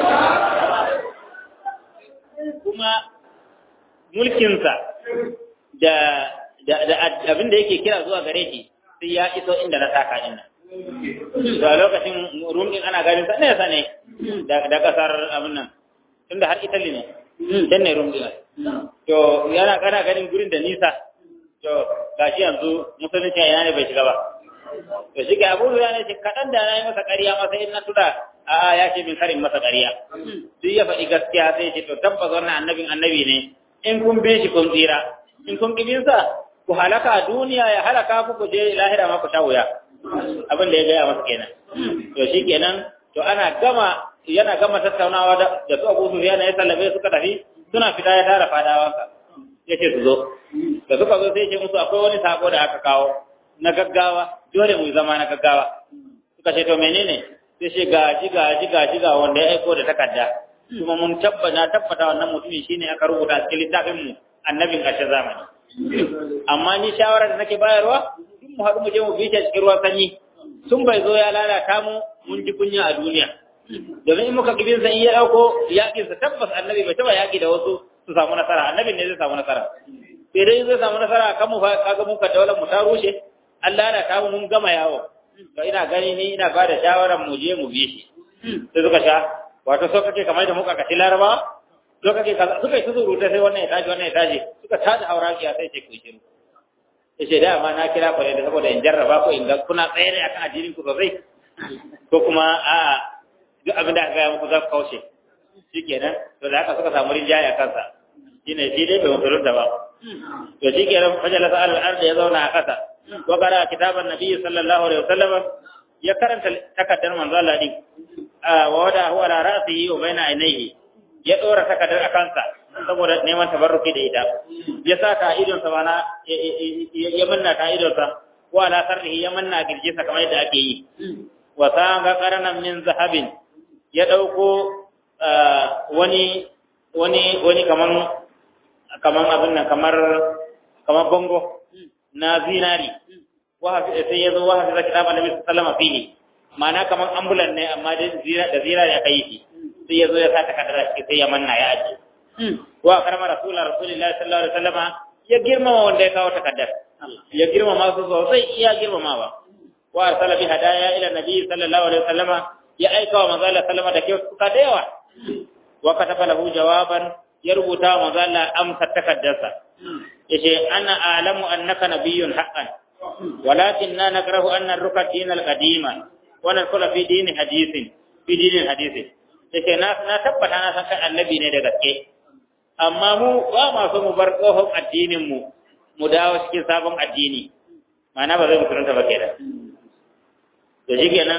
kuma mulkinsa da da abin da yake kira zuwa gare shi sai ya iso inda na saka din nan to a lokacin rum din ana ganin sa nesa ne da kasar abin nan tunda har Italy ne can ne rum din to yana kana ganin gurin da nisa to gashi yanzu musulunci a yana ne bai shiga ba to shi ga abu ya ne ce kaɗan da na yi masa ƙarya masa in na tuna a ya ce min karin masa ƙarya duk ya faɗi gaskiya sai ce to tabbas wannan annabin annabi ne in kun bi shi kun tsira in kun ƙi sa ku halaka a duniya ya halaka ku ku je lahira ma ku sha wuya abin da ya gaya masa kenan to shi kenan to ana gama yana gama tattaunawa da da su Abu Sufyan ya sallame suka tafi suna fita ya tara fadawanka yace su zo da suka zo sai ya ce musu akwai wani sako da aka kawo na gaggawa dole mu zama na gaggawa suka ce to menene sai ce gaji gaji gaji ga wanda ya aiko da takarda kuma mun tabbata tabbata wannan mutumin shine aka rubuta cikin littafin mu annabin ƙarshen zamani amma ni shawara da nake bayarwa duk mu haɗu mu je mu bi shi cikin ruwan sanyi sun bai zo ya lalata mu mun ji kunya a duniya domin in muka kibin san iya dauko yakin sa tabbas annabi bai taba yaki da wasu su samu nasara annabin ne zai samu nasara sai dai zai samu nasara kan mu kaga mun ka daular mu ta rushe Allah na ta mun gama yawo to ina gani ni ina ba da shawaran mu je mu bi shi sai suka sha wato so kake kamar da muka kashi laraba so kake kaza suka yi surutu sai wannan ya tashi wannan ya tashi suka tada haurakiya sai ce ku shiru yace da ma na kira ku ne saboda in jarraba ku in ga kuna tsaye ne akan addinin ku sosai ko kuma a duk abin da aka gaya muku za ku kaushe shikenan to da haka suka samu rinjaye a kansa shine shi dai bai musulunta ba to shikenan fajala sa al-ard ya zauna a kasa wa qara kitaban nabi sallallahu alaihi wasallam ya karanta takaddar manzo Allah din wa wada huwa ala ra'sihi wa baina ainihi ya dora takaddar a kansa saboda neman tabarruki da ita ya sa ka idon sa mana ya manna ka idon sa ko ala sarrihi ya manna girje sa kamar yadda ake yi wa sanga qaranan min zahabin ya dauko wani wani wani kaman kaman abin nan kamar kamar bango na zinari wa sai ya zo wa hafiza kitab annabi sallallahu alaihi wasallam ma'ana kaman ambulan ne amma da zinari aka yi shi sai ya zo ya sa takardar shi sai ya manna ya aje wa karama rasulullah rasulullahi sallallahu alaihi wasallam ya girmama wanda ya kawo takaddar ya girmama su sosai iya girmamawa wa arsala bi hadaya ila nabi sallallahu alaihi wasallam ya aika wa manzo Allah sallama da kyautuka da yawa wa kataba lahu jawaban ya rubuta wa manzo Allah amsa takaddarsa yace ana a'lamu annaka nabiyyun haqqan walakinna nakrahu an narka din al-qadima wa nadkhula fi din hadithin fi din hadithin yace na na tabbata na san kai annabi ne da gaske amma mu ba ma so mu bar tsohon addinin mu mu dawo cikin sabon addini ma'ana ba zai mutunta ba kenan da shi kenan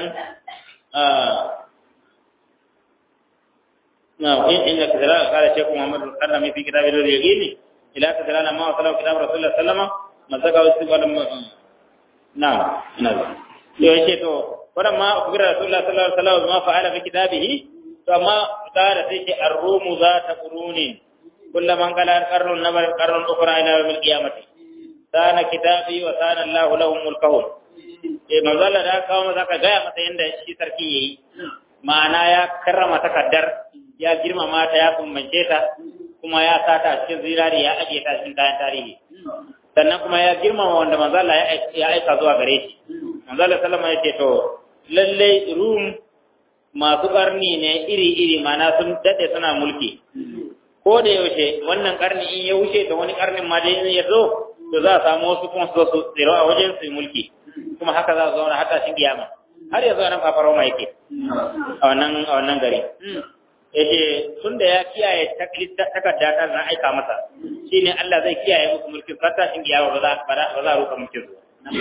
نعم إن كذلك قال الشيخ محمد القرنمي في كتاب اليقين إلى كذلك ما وصله كتاب رسول الله صلى الله عليه وسلم مزقه استقبال نعم نعم يوشي تو ولما أخبر رسول الله صلى الله عليه وسلم ما فعل في كتابه فما قال سيش الروم ذات قرون كل من قال القرن النمر القرن الأخرى إلى يوم القيامة سان كتابي وسان الله لهم ملكهم eh manzo Allah da kawo masa ka gaya masa yanda shi sarki yayi ma'ana ya karrama takaddar ya girmama ta ya kumbance ta kuma ya sata a cikin zirari ya ajiye ta cikin kayan tarihi sannan kuma ya girmama wanda manzo Allah ya aika zuwa gare shi manzo Allah sallama ya ce to lalle rum masu karni ne iri-iri mana sun dade suna mulki ko da yaushe wannan karni in ya wuce da wani karnin ma dai ya zo to za a samu wasu kuma su su tsiro a wajen su mulki kuma haka za su zauna hata shi kiyama har yanzu nan kafaro ma yake a wannan a wannan gari yace tunda ya kiyaye takarda ta na aika masa shine Allah zai kiyaye muku mulkin fata shin kiyama ba za ba za ruka mulkin su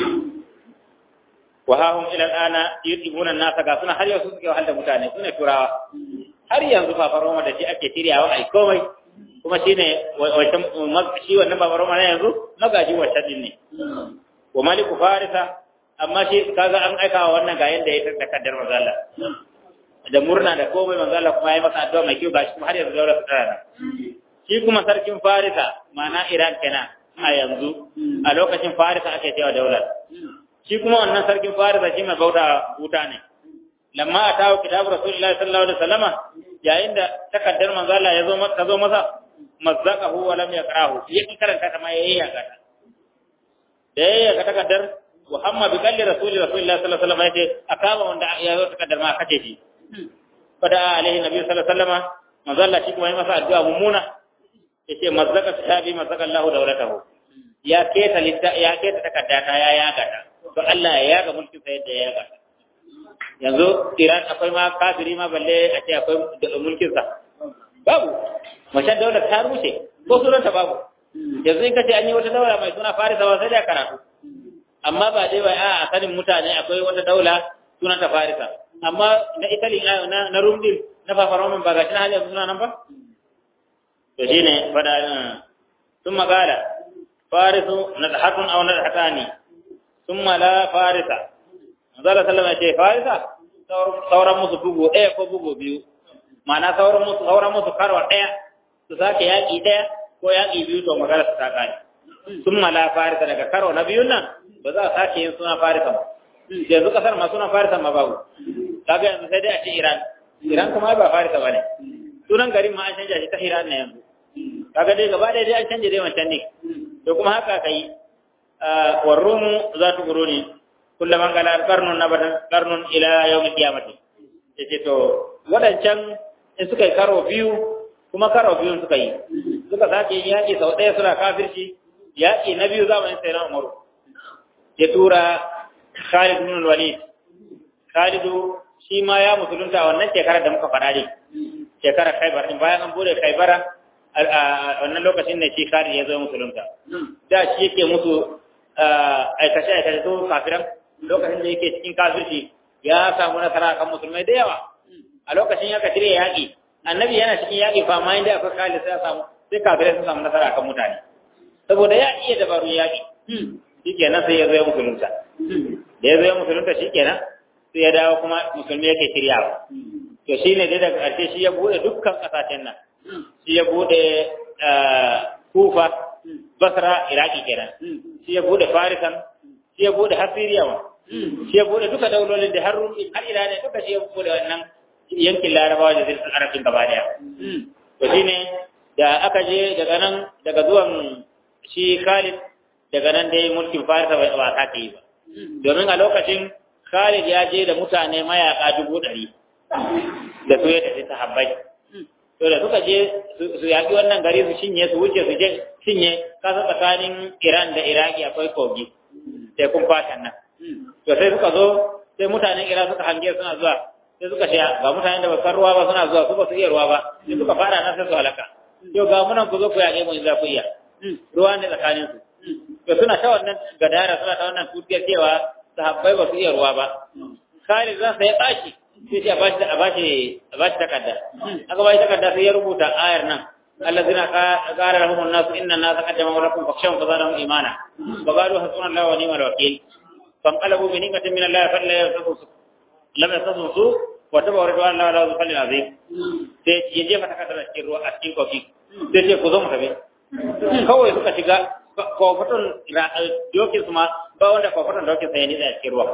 wa hahum ila al'ana yutibuna an-nasa ga suna har yanzu suke wahal da mutane sune turawa har yanzu fafaroma da shi ake shiryawa ai komai kuma shine wancan shi wannan fafaroma na yanzu magaji wancan din ne wa maliku farisa amma shi kaga an aika wa wannan ga yanda ya takaddar manzala da murna da komai manzala kuma ya masa addu'a mai kyau gashi kuma har yanzu daura su tara shi kuma sarkin farisa ma'ana iran kenan a yanzu a lokacin farisa ake cewa daular shi kuma wannan sarkin farisa shi mai bauta wuta ne lamma a tawo kitabu rasulullahi sallallahu alaihi wasallama yayin da takaddar manzala ya zo ta zo masa mazzaqahu wa lam yaqrahu yake karanta ta ma yayi ya gata da yayi ga takaddar Muhammad bi kalli rasuli rasulullahi sallallahu alaihi wasallam yace akaba wanda ya zo takaddar ma kace shi fada alaihi nabi sallallahu alaihi wasallam manzala shi kuma yi masa addu'a mummuna yace mazzaqa sahabi mazzaqa Allahu dawlatahu ya keta litta ya keta takarda ta ya yaga ta to Allah ya yaga mulkin sa yadda ya yaga ta yanzu Iran akwai ma kafiri ma balle a ce akwai mulkin sa babu mashan daular ta rushe ko sunanta babu yanzu in kace an yi wata daula mai suna Farisa sai da karatu amma ba dai wai a sanin mutane akwai wata daula sunanta Farisa amma na Italy na na Rumdil na Fafaromin ba ga shi hali yanzu suna nan ba to shine fada ثم قال فارس نضحك أو نضحكان ثم لا فارس Manzala sallama ya ce farisa sauran musu bugu ɗaya ko bugu biyu ma'ana sauran musu sauran musu karwa ɗaya su sake yaƙi ɗaya ko yaƙi biyu to magana su ta ƙare sun mala farisa daga karo na biyun nan ba za a sake yin suna farisa ba yanzu kasar ma suna farisa ma babu kaga yanzu sai dai a ce iran iran kuma ba farisa ba ne sunan garin ma an canja shi ta iran ne yanzu kaga dai gaba ɗaya dai an canja dai wancan ne to kuma haka ka yi warrumu za tu guro ne kullum an gala karnun na batan karnun ila yau mai kiyamati ya ce to waɗancan in suka yi karo biyu kuma karo biyu suka yi suka sake yin yaƙi sau ɗaya suna kafirci yaƙi na biyu zamanin sai na umaru ya tura khalid bin walid khalidu shi ma ya musulunta a wannan shekarar da muka faɗa ne shekarar khaibar din bayan an bude khaibara a wannan lokacin ne shi khalid ya zo musulunta da shi yake musu aikace aikace su kafiran lokacin da yake cikin kafirci ya samu nasara kan musulmai da yawa a lokacin ya kacire yaƙi annabi yana cikin yaƙi fa ma inda akwai khalid sai ya samu sai kafirai sun samu nasara kan mutane saboda ya iya dabarun yaƙi shikenan sai ya zo ya musulunta da ya zo ya musulunta shikenan sai ya dawo kuma musulmi yake shiryawa to shine dai daga ƙarshe shi ya bude dukkan ƙasashen nan shi ya bude kufa basra iraki kenan shi ya bude farisan shi ya bude hasiriya ma shi ya bude duka daulolin da har har ila ne duka shi ya bude wannan yankin larabawa da zirfin arabin gaba daya to shine da aka je daga nan daga zuwan shi khalid daga nan dai mulkin farisa ba ta ta yi ba domin a lokacin khalid ya je da mutane mayaka dubu ɗari da su ya tafi sahabbai to da suka je su yaƙi wannan gari su shinye su wuce su je shinye kasa tsakanin Iran da Iraki akwai kogi tekun fatan nan to sai suka zo sai mutanen Iran suka hange suna zuwa sai suka ce ga mutanen da ba san ruwa ba suna zuwa su ba su iya ruwa ba sai suka fara nan sai su halaka to ga munan ku zo ku yaƙe mu in za ku iya ruwa ne tsakanin su to suna ta wannan gadara suna ta wannan tutiyar cewa sahabbai ba su iya ruwa ba Khalid zan sai ya ɓaci sai ce a bashi a bashi a bashi takarda aka bashi takarda sai ya rubuta ayar nan allazina qala lahum an-nas inna an-nasa qad jama'u lakum fakhshawhum fazadahum imana wa qalu hasbunallahu wa ni'mal wakeel fanqalabu bi ni'matin min Allah fa la yasusu lam yasusu wa tabawu ridwan Allah la yuzfal azim sai ya jefa takardar a cikin ruwa a cikin kofi sai ce ku zo mu tafi kawai suka shiga kofaton dokin su ma ba wanda kofaton dokin sa ya nitsa a cikin ruwa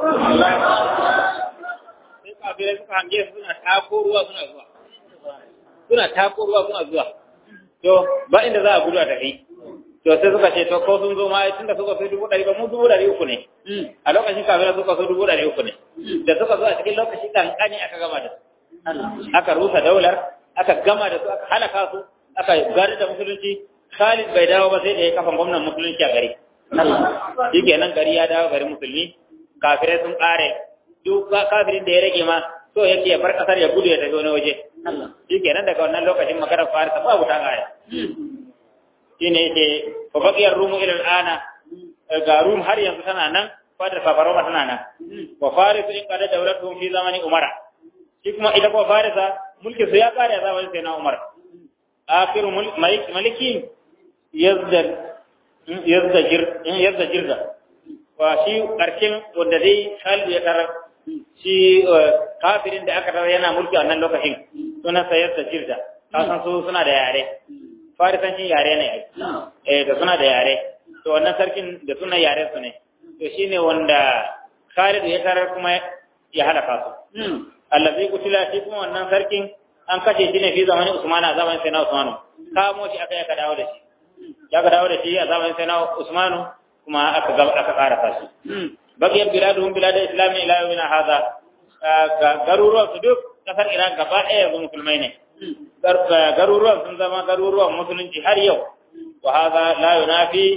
sai kafirai suka hange su suna tako ruwa suna zuwa suna tako ruwa suna zuwa to ba inda za a gudu a tafi to sai suka ce to ko sun zo ma tun da suka so dubu ɗari ba mu dubu ɗari uku ne a lokacin kafirai suka so dubu ɗari uku ne da suka zo a cikin lokaci kankani aka gama da su aka rusa daular aka gama da su aka halaka su aka gari da musulunci Khalid bai dawo ba sai da ya kafa gwamnan musulunci a gari shi kenan gari ya dawo gari musulmi kafirai sun ƙare duk kafirin da ya rage ma so yake ya bar kasar ya gudu ya tafi wani waje shi kenan daga wannan lokacin makarar farisa babu ta kaya shi ne yake fa baqiyar rumu ila al'ana ga rum har yanzu tana nan fadar fafaroma tana nan wa farisu in qada dawlatuhum fi zamani umara shi kuma ita kuma farisa mulki su ya kare a zamanin sai na umar akhiru maliki yazdar yazdajir yazdajirda wa shi karshen wanda dai Khalid ya tarar shi kafirin da aka tarar yana mulki a nan lokacin suna sayar da jirda kasan su suna da yare farisancin yare ne eh da suna da yare to wannan sarkin da suna yare su ne to shine wanda Khalid ya tarar kuma ya halaka su allazi kutila shi kuma wannan sarkin an kashe shi ne fi zamanin Usman a zamanin Sayyidina Usman kamo shi aka aka dawo da shi ya ka dawo da shi a zamanin Sayyidina Usman kuma aka aka karasa shi bakiyar biladuhum bilad islami ila yawmina hadha garuruwan su duk kasar Iran gaba ɗaya yanzu musulmai ne garuruwan sun zama garuruwan musulunci har yau wa hadha la yunafi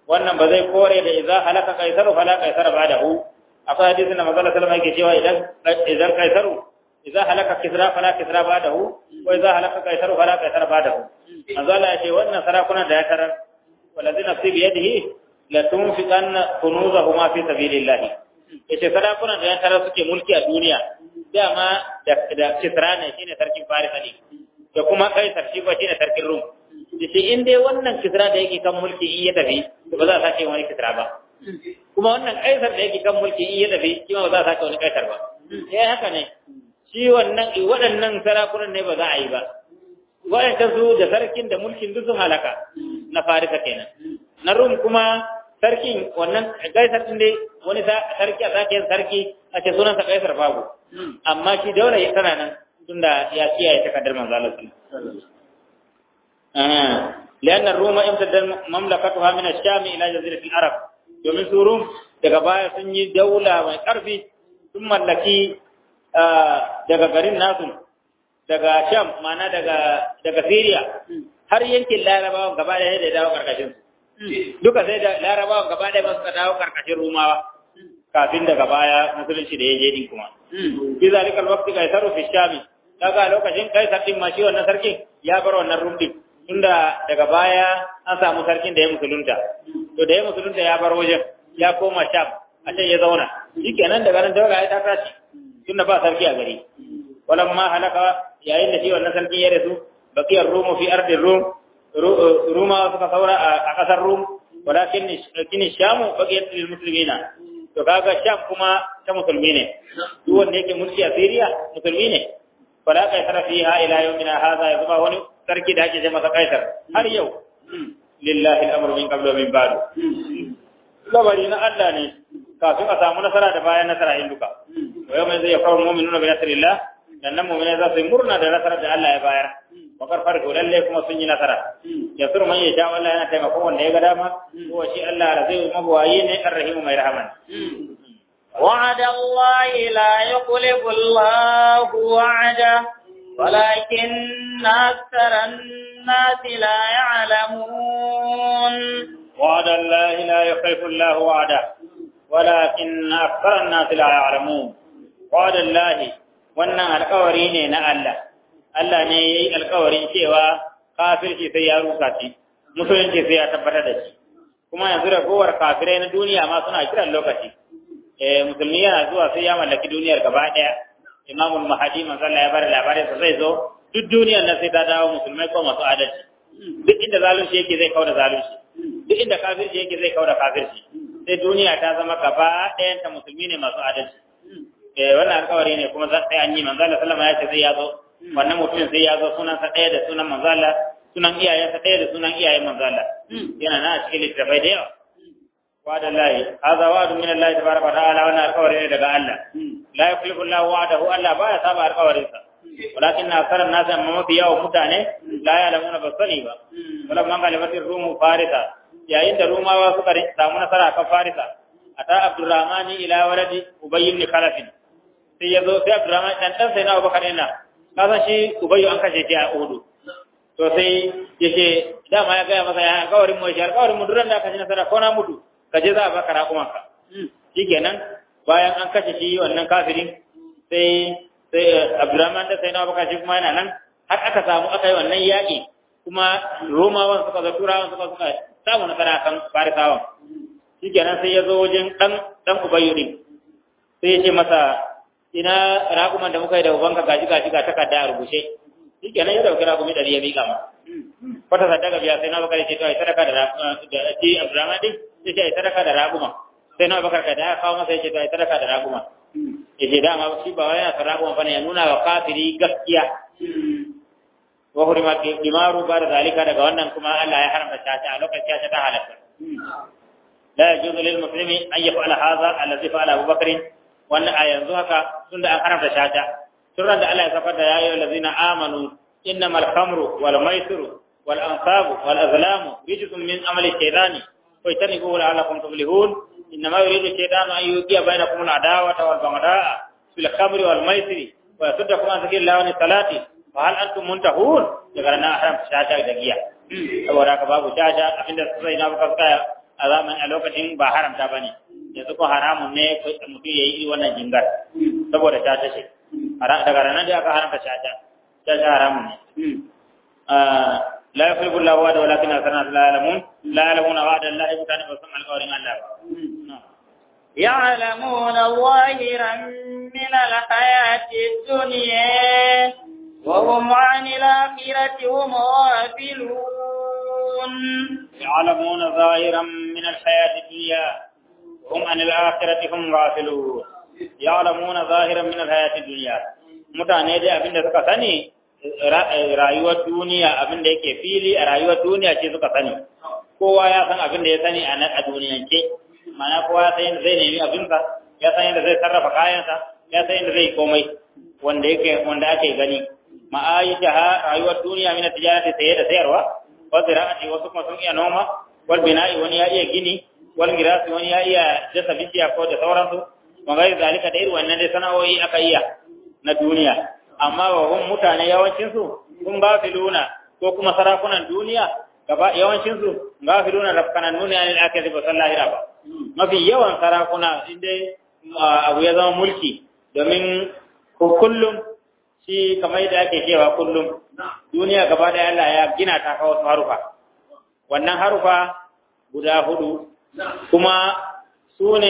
wannan ba zai kore da idza halaka kaisaru fala kaisara ba'dahu akwai hadisin da manzo sallallahu alaihi yake cewa idan idan kaisaru idza halaka kisra fala kisra ba'dahu wa idza halaka kaisaru fala kaisara ba'dahu manzo Allah ya ce wannan sarakunan da ya tarar wallazi nafsi bi yadihi la tunfiqanna kunuzahuma fi sabilillah yace sarakunan da ya tarar suke mulki a duniya dama da da kisra ne shine sarkin farisa ne da kuma kaisar shi ba shine sarkin rum yace in dai wannan kisra da yake kan mulki in ya tafi to ba za a sake wani kisra ba kuma wannan kaisar da yake kan mulki in ya tafi shi ma ba za a sake wani kaisar ba eh haka ne shi wannan waɗannan sarakunan ne ba za a yi ba waɗanda su da sarkin da mulkin duk sun halaka na farisa kenan na rum kuma sarkin wannan kaisar din dai wani sarki a sake yin sarki a ce sunansa kaisar babu amma shi daula tana nan tunda ya kiyaye takardar manzo Allah sallallahu لأن الروم امتدت مملكتها من الشام إلى جزيرة العرب domin su rum daga baya sun yi daula mai ƙarfi sun mallaki daga garin nasu daga sham mana daga daga syria har yankin larabawan gaba ɗaya da dawo karkashin su duka sai da larabawan gaba ɗaya ba suka dawo karkashin rumawa kafin daga baya musulunci da ya je din kuma bi zalikal waqti kaisaru fi shami kaga lokacin kaisar din ma shi wannan sarkin ya bar wannan rumbi tunda daga baya an samu sarkin da ya musulunta to da ya musulunta ya bar wajen ya koma sham a can ya zauna shikenan daga nan daga ya ta tashi tunda ba sarki a gari walan ma halaka yayin da shi wannan sarkin ya rasu bakiyar rumu fi ardin rum ruma suka saura a kasar rum walakin kini shamu bakiyar lil muslimina to kaga sham kuma ta musulmi ne duk wanda yake mulki a Syria musulmi ne fala kai tara fiha ila yawmina hadha ya zama wani sarki da ake ce masa kaisar har yau lillahi al-amru min qablu min ba'du labari na Allah ne kafin a samu nasara da bayan nasara in duka wa yau mai zai kawo mu'minuna bi nasrillah dan nan mu'minai za su yi murna da nasarar da Allah ya bayar wa karfar ko lalle kuma sun yi nasara ya suru man ya sha Allah yana taimako wanda ya ga dama ko shi Allah da zai mabuwayi ne arrahimu mai rahman وعد الله لا يخلف الله وعده ولكن أكثر الناس لا يعلمون وعد الله لا يخلف الله وعده ولكن أكثر الناس لا يعلمون وعد الله wannan alƙawari ne na Allah Allah ne ya yi alƙawarin cewa kafirci sai ya rusa shi musulunci sai ya tabbatar da shi kuma yanzu da kowar kafirai na duniya ma suna kiran lokaci eh musulmi yana zuwa sai ya mallaki duniyar gaba ɗaya imamul mahadi manzo Allah ya bada labarin sa zai zo duk duniyar nan sai ta dawo musulmai ko masu adalci duk inda zalunci yake zai kauda zalunci duk inda kafirci yake zai kauda kafirci sai duniya ta zama gaba ɗayan ta musulmi ne masu adalci eh wannan alƙawari ne kuma zai an yi manzo Allah sallama ya ce zai ya zo wannan mutumin sai ya zo sunan sa ɗaya da sunan manzo Allah sunan iyayensa ɗaya da sunan iyayen manzo Allah yana na a cikin littafai da yawa وعد الله هذا وعد من الله تبارك وتعالى وانا القول daga Allah la yukhlifu Allah wa'dahu Allah baya saba alƙawarin sa walakin akthar an-nas amma mafi yawa mutane la ya'lamuna basani ba wala man galibatir rum farisa yayin da rumawa suka samu nasara kan farisa ata abdurrahman ila waladi ubay ibn khalaf sai yazo sai abdurrahman dan dan sai na abubakar ina kasan shi ubay an kashe shi a uhudu to sai yace dama ya ga masa ya alƙawarin mu shi alƙawarin mu duran da aka ci nasara ko na mutu ka je za a baka raƙumanka shi kenan bayan an kashe shi wannan kafirin sai sai abdurrahman da sai na baka shi kuma yana nan har aka samu aka yi wannan yaƙi kuma romawan suka zo turawan suka suka samu nasara kan farisawan shi kenan sai ya zo wajen ɗan ɗan ubayyu din sai ya ce masa ina raƙuman da muka yi da ubanka gaji gaji ga takarda a rubuce shi kenan ya dauki raƙumi ɗari ya miƙa ma wata sadaka biya sai na baka ce to ai sadaka da da shi abdurrahman din sai ce ai sadaka da raguma sai na bakar ka da ya kawo masa yace to ai sadaka da raguma yace dama shi ba wai yana son raguma bane ya nuna wa kafiri gaskiya wa hurima dimaru ba da zalika daga wannan kuma Allah ya haramta caca a lokacin caca ta halatta la yajuzu lil muslimi an yaf'ala hadha alladhi fa'ala Abu Bakr wannan a yanzu haka tunda an haramta caca turran da Allah ya safar da ya ayyuhal ladzina amanu innamal khamru wal maisiru wal ansabu wal azlamu rijsun min amali shaytani فاجتنبوه لعلكم تفلحون انما يريد الشيطان ان يوقع بينكم العداوه والبغضاء في الخمر والميسر ويصدكم عن ذكر الله وعن الصلاه فهل انتم منتهون daga nan haram shata da giya saboda haka babu shata abinda sai na baka tsaya a zamanin a lokacin ba haramta ba ne yanzu ko haramun ne mutum ya yi wannan jingar saboda ta tace daga ranar da aka haramta shata shata haramun ne la yafliku Allahu wa walakin asarna la ya'lamun la ya'lamuna wa'da Allah mutane ba san alƙawarin Allah ba يعلمون ظاهرا من الحياة الدنيا وهم عن الآخرة هم غافلون يعلمون ظاهرا من الحياة الدنيا وهم عن الآخرة هم غافلون يعلمون ظاهرا من الحياة الدنيا mutane dai abin da suka sani rayuwar duniya abin da yake fili a rayuwar duniya ce suka sani kowa ya san abin da ya sani a duniyance mana kowa ya san yadda zai nemi abinsa ya san yadda zai sarrafa kayansa ya san yadda zai komai wanda yake wanda ake gani ma'aisha ha rayuwar duniya mina tijarati saye da sayarwa wa zira'ati wasu kuma sun iya noma wal bina'i wani ya iya gini wal girasi wani ya iya dasa bishiya ko da sauransu wa gairi zalika da irin wannan dai sana'o'i aka iya na duniya amma wa hun mutane yawancin su sun gafiluna ko kuma sarakunan duniya gaba yawancin su gafiluna rafkanan nuni anil akhirati ba sallahira ba mafi yawan sarakuna inda abu ya zama mulki domin kullum shi kamar yadda ake cewa kullum duniya gaba da Allah ya gina ta kawo harufa wannan harufa guda hudu kuma su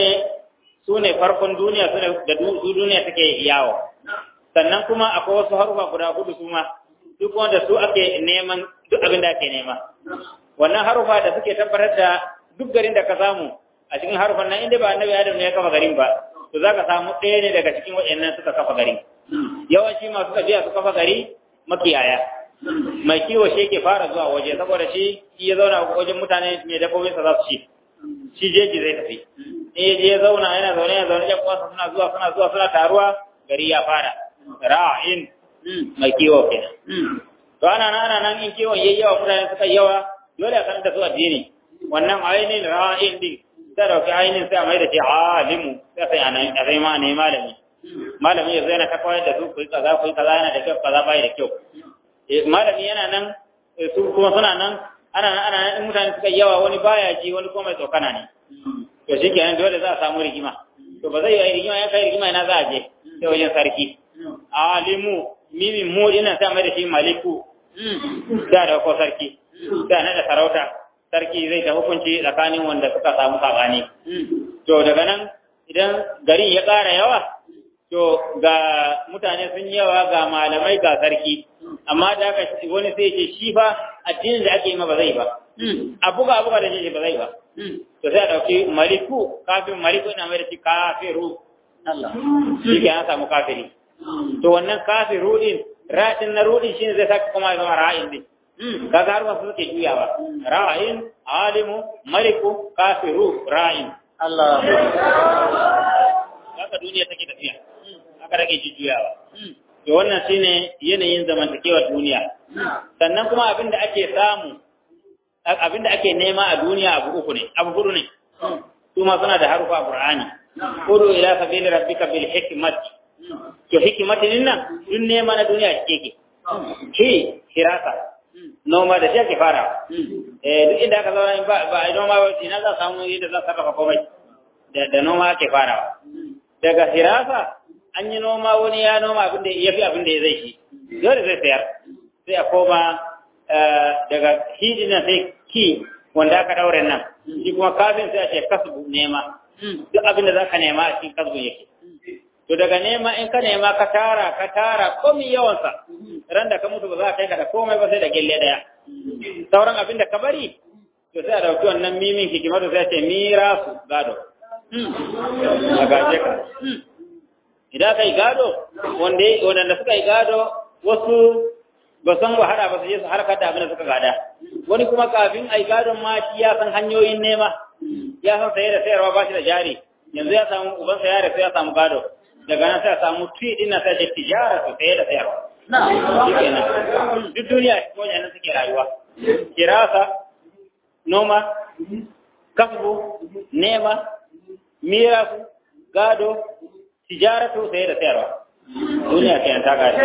ne farkon duniya su ne da duniya take yawo sannan kuma akwai wasu harufa guda hudu su ma duk wanda su ake neman duk abin da ake nema wannan harufa da suke tabbatar da duk garin da ka samu a cikin harufan nan inda ba annabi Adam ne ya kafa garin ba to zaka samu ɗaya ne daga cikin waɗannan suka kafa garin yawanci masu tafiya su kafa gari makiyaya mai kiwo shi yake fara zuwa waje saboda shi shi ya zauna wajen mutane mai dabbobin sa za su ci shi jeji zai tafi in ya je ya zauna yana zaune yana zaune yan uwansa suna zuwa suna zuwa suna taruwa gari ya fara ra'in mai kiwo kenan to ana nan ana nan in kiwon yayi yawa mutane suka yawa dole a sanar da su addini wannan ainihin ra'in din sai dauki ainihin sai a mai da shi alimu sai sai anan a sai ma ne malami malami ya zaina ta koyar da su ku yi kaza ku yi kaza yana da kyau kaza bai da kyau malami yana nan su kuma suna nan ana nan ana nan mutane suka yawa wani baya ji wani kuma mai tsokana ne to shi kenan dole za a samu rigima to ba zai yi rigima ya kai rigima ina za a je sai wajen sarki alimu mimin mu ina sai mai da shi maliku da da ko sarki da na da sarauta sarki zai ta hukunci tsakanin wanda suka samu sabani to daga nan idan garin ya ƙara yawa to ga mutane sun yawa ga malamai ga sarki amma da aka wani sai ce shi fa addinin da ake yi ma ba zai ba a buga a buga da shi ba zai ba to sai a ɗauki maliku kafin maliku ina mai da shi kafiru shi ke an samu kafiri to wannan kafiru din ra'in na rudin shine zai saka kuma zama ra'in din kaga har wasu suke juyawa ra'in alimu maliku kafiru ra'in Allah haka duniya take tafiya haka rage jujjuyawa to wannan shine yanayin zamantakewar duniya sannan kuma abinda ake samu abinda ake nema a duniya abu uku ne abu hudu ne su ma suna da harufa a Qur'ani udu ila sabili rabbika bil hikmati to hikmatin nan dun nema na duniya ce ke ki hirasa noma da shi ake fara eh duk inda aka zauna ba ba noma ba ina za samu yadda za sarrafa komai da da noma ake farawa daga hirasa an yi noma wani ya noma abin da ya fi abin da ya zai shi dole zai sayar sai a koma daga hidina sai ki wanda aka daure nan shi kuma kafin sai a ce kasbu nema duk abin da za ka nema a cikin kasbu yake to daga nema in ka nema ka tara ka tara komi yawansa ran da ka mutu ba za ka kai ka da komai ba sai da gelle daya sauran abin da ka bari to sai a dauki wannan mimin hikimatu sai a ce mirasu gado a gaje ka idan ka yi gado wanda suka yi gado wasu ba san wahala ba su je su harkar da abin da suka gada wani kuma kafin a yi gadon ma shi ya san hanyoyin nema ya san saye da sayarwa ba shi da jari yanzu ya samu uban saya da sai ya samu gado daga nan sai ya samu tuyi din sai ya tijara su saye da sayarwa duk duniya ko yana suke rayuwa kirasa noma kasbu nema mirasu gado tijaratu sai da sayarwa duniya ke ta gari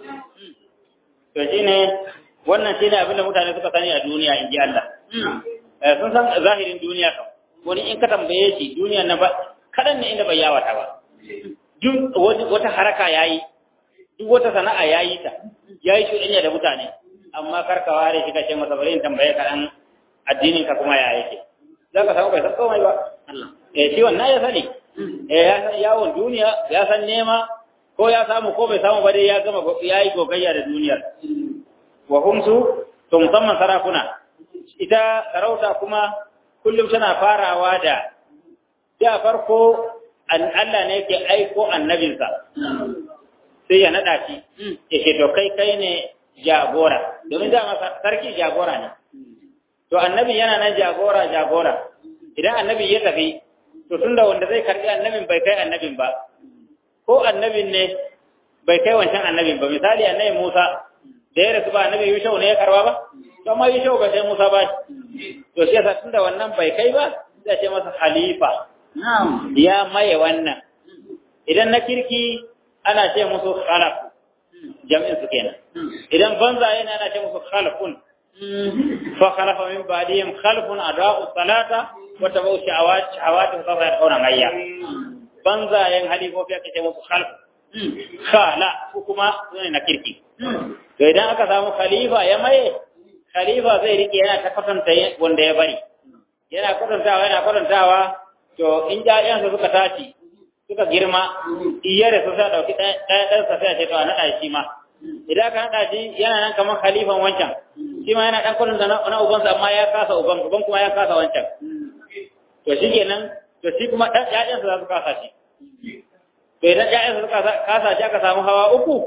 to shine wannan shine abinda mutane suka sani a duniya in ji Allah sun san zahirin duniya kam wani in ka tambaye shi duniya na ba kadan ne inda bai yawata ba duk wata haraka yayi duk wata sana'a yayi ta yayi shuɗanya da mutane amma karka ware shi kace masa bari in tambaye ka dan addinin ka kuma ya yake zaka samu bai san komai ba eh shi wannan ya sani eh ya san yawon duniya ya san nema ko ya samu ko bai samu ba dai ya gama yayi gogayya da duniyar wa humsu to musamman sarakuna ita sarauta kuma kullum tana farawa da da farko Allah ne yake aiko annabinsa sai ya nada shi ya ce to kai kai ne jagora domin dama sarki jagora ne to annabi yana nan jagora jagora idan annabi ya tafi to tunda wanda zai karbi annabin bai kai annabin ba ko annabin ne bai kai wancan annabin ba misali annabi Musa da ya rasu ba annabi Yushau ne ya karba ba to amma Yushau ba sai Musa ba to shi yasa tunda wannan bai kai ba sai ce masa khalifa ya maye wannan idan na kirki ana ce musu khalaf jam'in su kenan idan banza yana ana ce musu khalafun fa khalafa min ba'dihim khalfun adau salata wa tabu shahawat shahawat fa yaquna mayya banza yan halifofi aka ce musu khalf khala ko kuma sune na kirki to idan aka samu khalifa ya maye khalifa zai rike yana ta kwatanta wanda ya bari yana kwatantawa yana kwatantawa to in ƴaƴansa suka tashi suka girma iyare su sai dauki ɗaya ɗansa sai a ce to a naɗa shi ma idan ka naɗa shi yana nan kamar khalifan wancan shi ma yana ɗan kwanin da na ubansa amma ya kasa uban uban kuma ya kasa wancan to shi kenan to shi kuma ɗan ƴaƴansa za su kasa shi to idan ƴaƴansa suka kasa shi aka samu hawa uku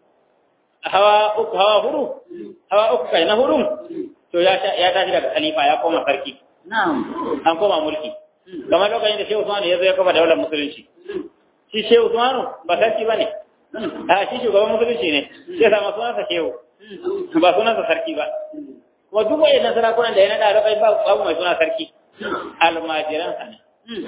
hawa uku hawa huru hawa uku kai na hurun to ya tashi daga khalifa ya koma sarki an koma mulki kamar lokacin da Shehu Usman ya zo ya kafa daular musulunci shi Shehu Usman ba sarki bane a shi shugaban musulunci ne sai sama sunansa Shehu ba sunansa sarki ba kuma duk wayannan sarakunan da ya nada da kai babu mai suna sarki almajiransa ne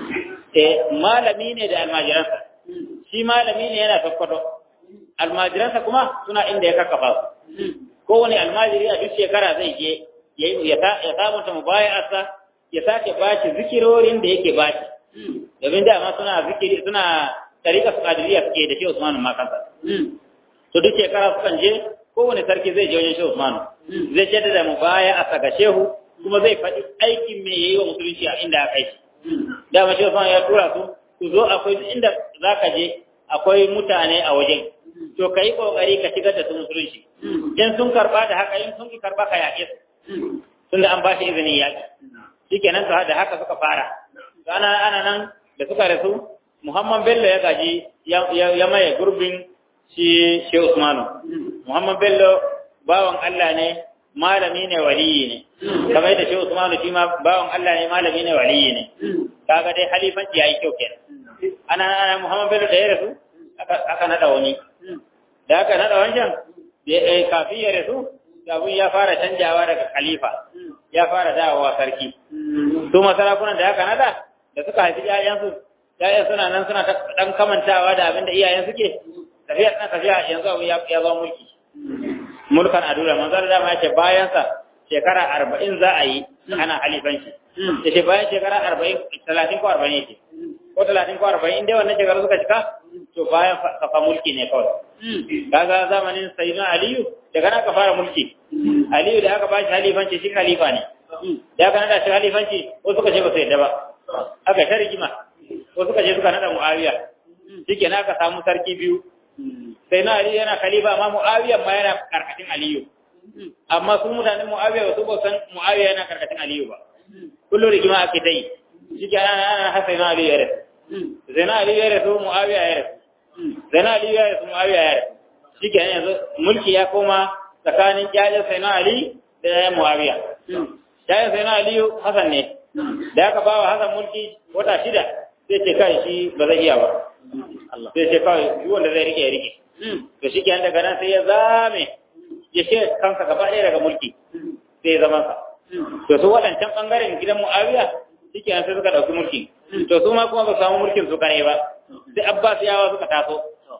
eh malami ne da almajiransa shi malami ne yana sakkwato almajiransa kuma suna inda ya kakkafa su kowane almajiri a duk shekara zai je ya sabunta mubaya'arsa ya sake bashi zikirorin da yake bashi domin dama suna zikiri suna tarika su kadiriya suke da shi Usman ma kansa to duk shekara sukan je kowane sarki zai je wajen shi Usman zai jaddada mu baya a saka shehu kuma zai faɗi aikin me yayi wa musulunci a inda aka yi dama shi Usman ya tura su ku zo akwai inda zaka je akwai mutane a wajen to kai kokari ka shigar da su musulunci in sun karba da haka in sun ki karba ka yaƙe su tunda an ba shi izinin yaƙi shikenan to da haka suka fara ana ana nan da suka rasu Muhammad Bello ya gaji ya maye gurbin shi shi Usmanu Muhammad Bello bawan Allah ne malami ne waliyi ne kamar da shi Usmanu shi ma bawan Allah ne malami ne waliyi ne kaga dai halifanci yayi kyau kenan ana ana Muhammad Bello da ya rasu aka nada wani da aka nada wancan kafin ya rasu abun ya fara canjawa daga khalifa ya fara dawowa sarki su masarakunan da aka nada da suka haifi ƴaƴansu ƴaƴan suna nan suna dan kamantawa da abin da iyayen suke tafiya tana tafiya yanzu abu ya zama mulki mulkan adura manzo da ma yace bayan sa shekara arba'in za a yi ana halifanci yace bayan shekara arba'in talatin ko arba'in yake ko talatin ko arba'in dai wannan shekaru suka cika to bayan kafa mulki ne kawai kaga zamanin sayyidina aliyu daga nan ka fara mulki aliyu da aka ba shi halifanci shi khalifa ne da aka nada shi halifanci ko suka ce ba su yadda ba aka ta rigima ko suka ce suka nada muawiya shike na aka samu sarki biyu sai na aliyu yana khalifa amma muawiya ma yana karkashin aliyu amma su mutanen muawiya ba su ba san muawiya yana karkashin aliyu ba kullum rigima ake ta yi shike ana ana hasa na aliyu ya rasu sai na aliyu ya rasu muawiya ya rasu sai na aliyu ya rasu muawiya ya rasu shike yanzu mulki ya koma tsakanin ƴaƴan sai na ali da ƴaƴan muawiya ƴaƴan sai na aliyu hasan ne da aka bawa hasan mulki wata shida sai ce kai shi ba zai iya ba sai ce kawai duk wanda zai rike ya rike to shi ke daga nan sai ya zame ya ce kansa gaba ɗaya daga mulki sai ya zama sa to su waɗancan ɓangaren gidan muawiya shi ke sai suka ɗauki mulki to su ma kuma ba su samu mulkin su kare ba sai abbas yawa suka taso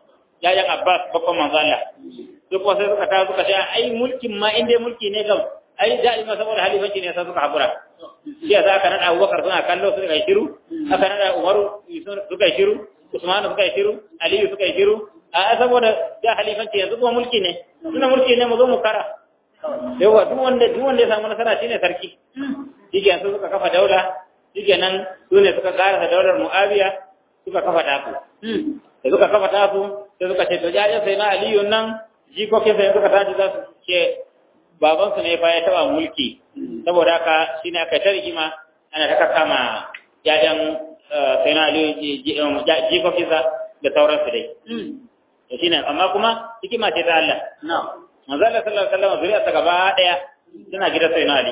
yayan abbas babban manzo Allah su kuma sai suka taso suka ce ai mulkin ma inda mulki ne kam ai da'ima saboda halifanci ne sai suka hakura shi yasa aka nada Abubakar suna kallo suka yi shiru aka nada Umaru suka yi shiru Usman suka yi shiru Aliyu suka yi shiru a saboda da halifanci yanzu kuma mulki ne suna mulki ne mu zo mu kara yawa duk wanda duk wanda ya samu nasara shine sarki shike yanzu suka kafa daula shike nan su ne suka karasa daular Muawiya suka kafa tasu da suka kafa tasu sai suka ce to jaje sai na Aliyu nan jikokin sai suka tashi za su ce baban su ne fa ya taba mulki saboda haka shine aka ta rigima ana ta kama jajan sai na Aliyu jikokin sa da sauransu dai to shine amma kuma hikima ce ta Allah manzo Allah sallallahu alaihi wasallam zuriya ta gaba daya tana gidan sai na Ali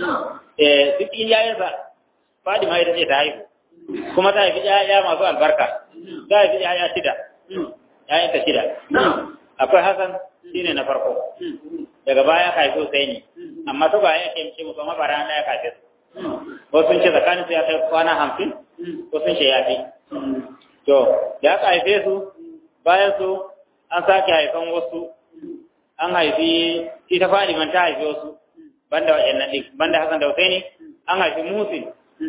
eh duk iyayensa Fadima ita ce ta haihu kuma ta haifi ƴaƴa masu albarka ta haifi ƴaƴa shida ƴaƴan ta shida akwai Hassan shine na farko daga baya ka haifi Husaini amma to ba ya kemce musu amma bara na ya kafe su wasu sun ce tsakanin su ya kai kwana hamsin wasu sun ce ya fi to da aka haife su bayan su an sake haifan wasu an haifi ita Fadiman ta haifi wasu banda waɗannan ɗin banda Hassan da Husaini an haifi Musin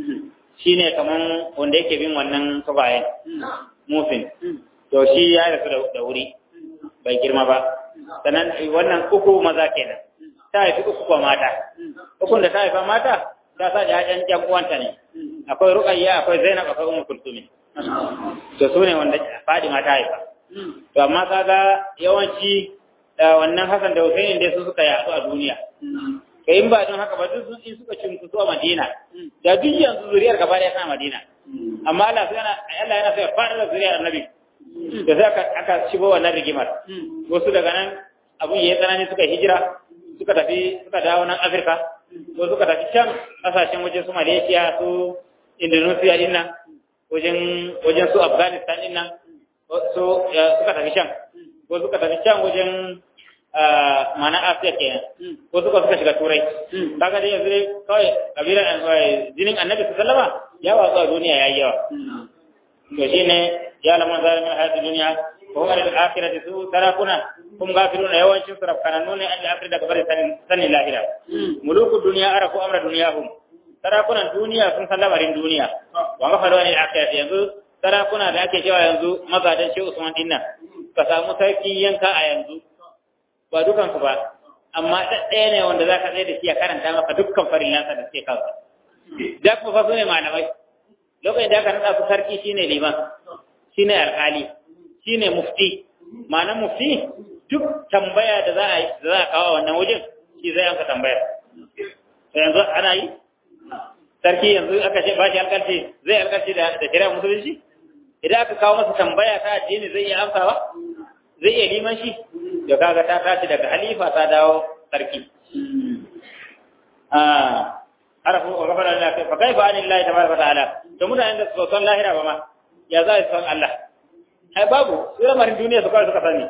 shine kaman wanda yake bin wannan kabayen Musin to shi ya rasu da wuri bai girma ba sannan wannan uku maza kenan ta haifi uku kuma mata ukun da ta haifa mata ta sa ƴaƴan ƴan uwanta ne akwai Ruqayya akwai Zainab akwai Ummu Kulthum to su ne wanda Fadima ta haifa to amma kaga yawanci wannan Hassan da Hussein dai su suka yaɗu a duniya kai in ba don haka ba duk sun suka cinkusu a Madina da duk yanzu zuriyar gaba ɗaya tana Madina amma Allah yana Allah yana sai fara da zuriyar Annabi da sai aka aka shigo wannan rigimar wasu daga nan abun yayi tsanani suka hijira suka tafi suka dawo nan Afirka ko suka tafi can kasashen wajen su Malaysia su Indonesia din nan wajen wajen su Afghanistan din nan so suka tafi can ko suka tafi can wajen mana Asiya kenan ko suka suka shiga turai kaga dai yanzu dai kawai kabilan jinin annabi sallama ya watsu a duniya yayi yawa to shine ya lamun zalimin hayatu duniya ko kuma da akhirati su tarakuna kum gafiruna yawancin su rafkananu ne Allah akhirati daga bari sanin lahira muluku duniya arafu amra duniyahum sarakunan duniya sun san lamarin duniya wa gafaru ne akhirati yanzu sarakuna da ake cewa yanzu magadan shi Usman dinnan ka samu sarki yanka a yanzu ba dukansu ba amma ɗaya ne wanda za ka tsaye da shi ya karanta maka dukkan farillansa da suke kansa da kuma fa su ne malamai lokacin da aka naɗa su sarki shine liman shine alƙali shine mufti ma'anar mufti duk tambaya da za a da za a kawo wannan wajen shi zai yanka tambaya to yanzu ana yi sarki yanzu aka ce ba shi alƙalci zai alƙalci da da shari'a musulunci idan aka kawo masa tambaya ta addini zai iya amsawa zai iya liman shi da kaga ta tashi daga halifa ta dawo sarki ah arafu wa gafara Allah fa kaifa anillahi tabaraka ta'ala to mutanen da su san lahira ba ma ya za su san Allah ai babu su lamarin duniya su kawai suka sani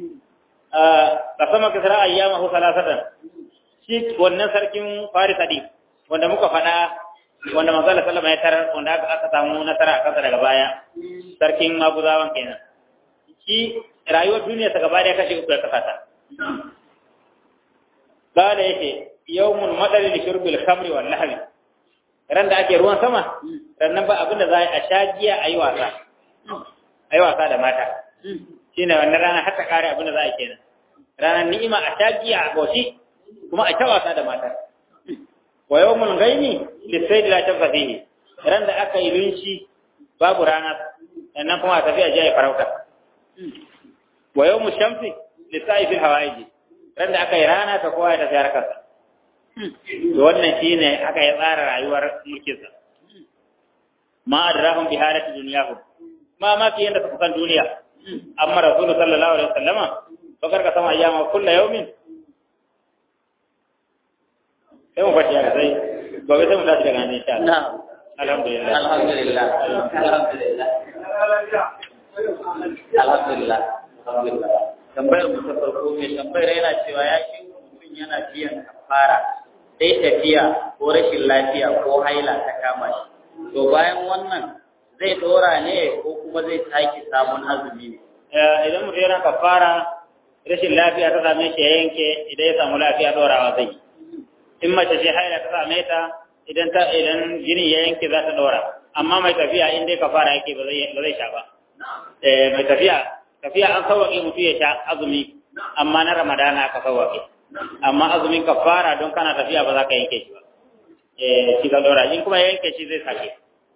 a sama kisra ayyamahu salasatan shi wannan sarkin farisa din wanda muka faɗa wanda manzala sallama ya tarar wanda aka aka samu nasara a kansa daga baya sarkin maguzawan kenan shi rayuwar duniya ta gaba da kashe uku ya kasa ta kala yake yawmun madari li shurbil khamri wal lahwi ran da ake ruwan sama ran nan ba abinda za a sha giya ayi wasa ayi wasa da mata shine wannan rana har ta kare abinda za a kenan ranar ni'ima a sha giya a goshi kuma a ta wasa da mata wa yawmul ghaimi li sayd la tabqa fihi ran da aka yi lunshi babu rana sannan kuma a tafi a jaye farauta wa yawmul shamsi li sa'i fil hawaiji ran da aka yi rana ta kowa ya tafi harkarsa to wannan shine aka yi tsara rayuwar mulkinsa ma adrahum bi halati dunyahum ma ma ki yanda suka san duniya amma rasulu sallallahu alaihi wasallama bakar ka sama ayyama kullu yawmin sai mu fashi haka sai gobe sai mu tashi daga nan insha Allah alhamdulillah alhamdulillah alhamdulillah alhamdulillah alhamdulillah tambayar mu ta farko mai tambayar yana cewa ya shi mutum yana biyan kafara sai tafiya ko rashin lafiya ko haila ta kama shi to bayan wannan zai dora ne ko kuma zai sake samun azumi ne idan mutum yana kafara rashin lafiya ta same shi ya yanke idan ya samu lafiya dorawa zai in mace ce haila ta same ta idan ta idan jini ya yanke za ta dora amma mai tafiya in dai kafara yake ba zai ba zai sha ba eh mai tafiya tafiya an sauwaƙe mutu ya sha azumi amma na ramadana aka sauwaƙe amma azumin kafara don kana tafiya ba za ka yanke shi ba eh shi ka dora in kuma ya yanke shi zai sake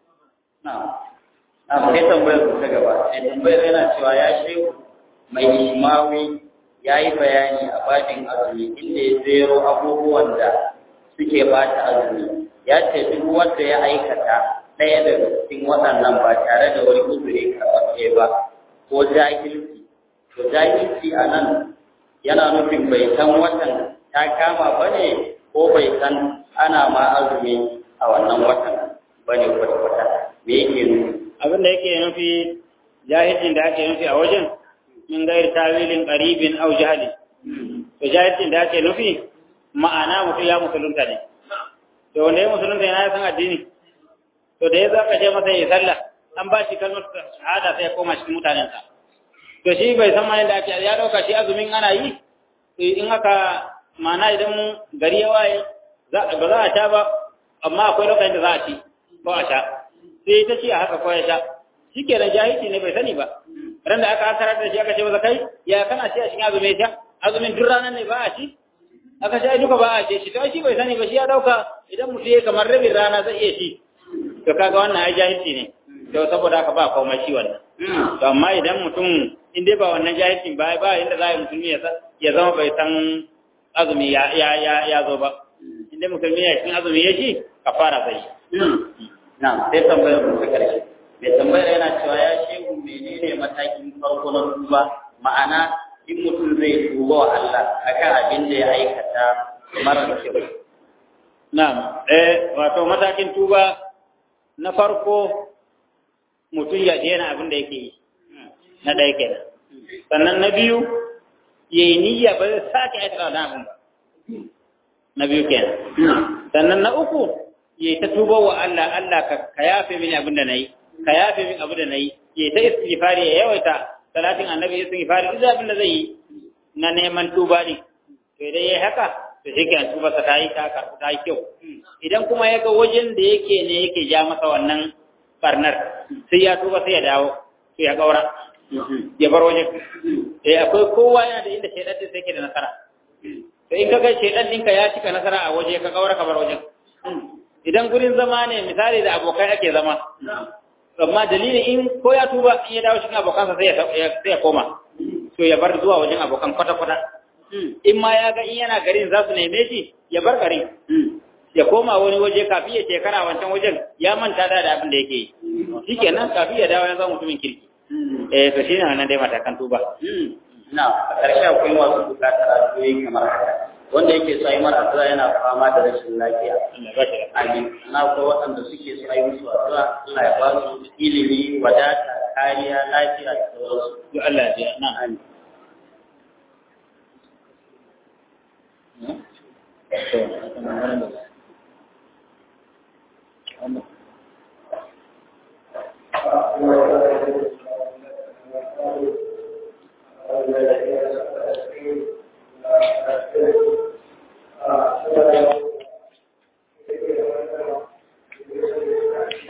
na na sai tambayar ta gaba sai tambayar yana cewa ya shehu mai ishmawi ya yi bayani a bajin azumi inda ya zero abubuwan da suke bata azumi ya ce duk wanda ya aikata ɗaya daga cikin waɗannan ba tare da wani uzuri karɓaɓɓe ba ko jahilci to jahilci a nan yana nufin bai san watan ta kama ba ne ko bai san ana ma azumi a wannan watan ba ne kwata-kwata me yake nufi abin da yake nufi jahilcin da ake nufi a wajen min gairi tawilin qaribin aw jahli to jahilcin da ake nufi ma'ana mutum ya musulunta ne to wanda ya musulunta yana san addini to da ya zaka je masa ya sallah an ba shi kalmar shahada sai ya koma cikin mutanensa to shi bai san ma yadda ake ya dauka shi azumin ana yi to in haka ma'ana idan gari ya waye ba za a sha ba amma akwai lokacin da za a ci ko a sha sai ta ci a haka ko ya sha shi ke da jahilci ne bai sani ba ran da aka akarar da shi aka ce masa kai ya kana ci a cikin azumi sha azumin duk ranar ne ba a ci aka ce duka ba a ce shi to shi bai sani ba shi ya dauka idan mutum ya kamar rabin rana zai iya ci to kaga wannan ai jahilci ne to saboda haka ba komai shi wannan to amma idan mutum in dai ba wannan jahilcin ba ba inda za a yi musulmi ya zama bai san azumi ya ya ya ya zo ba in dai musulmi ya cikin azumi ya ci kafara zai yi na sai tambayar mu ta karshe mai tambayar yana cewa ya shehu menene matakin farko na tuba ma'ana in mutum zai tuba wa Allah akan abin da ya aikata mara kyau na'am eh wato matakin tuba na farko mutum ya daina abin da yake yi na ɗaya kenan sannan na biyu ya yi niyya ba zai sake aikata da abin ba na biyu kenan sannan na uku ya yi ta tuba wa Allah Allah ka yafe mini abin da na yi ka yafe min abin da na yi ya yi ta istighfari ya yawaita salatin annabi istighfari duk abin da zai yi na neman tuba ne to idan ya yi haka to shi ke tuba sa ta yi ta karɓi ta yi kyau idan kuma ya ga wajen da yake ne yake ja masa wannan barnar sai ya tuba sai ya dawo sai ya gaura ya bar wajen eh akwai kowa yana da inda shaidan din sai ke da nasara to in kaga shaidan ɗinka ya cika nasara a waje ka gaura ka bar wajen idan gurin zama ne misali da abokai ake zama amma dalilin in ko ya tuba in ya dawo cikin abokansa sai ya sai ya koma to ya bar zuwa wajen abokan kwata kwata in ma ya ga in yana garin za su neme shi ya bar garin ya koma wani waje kafin ya shekara wancan wajen ya manta da abin da yake yi shikenan kafin ya dawo ya zama mutumin kirki eh to shine wannan dai matakan tuba na a ƙarshe akwai masu buƙatar addu'o'i kamar haka wanda yake so yi mara addu'a yana fama da rashin lafiya Allah ba shi da amin na akwai waɗanda suke so yi musu addu'a Allah ya ba su ilimi wadata kariya lafiya da sauransu duk Allah ya ji na amin Thank you.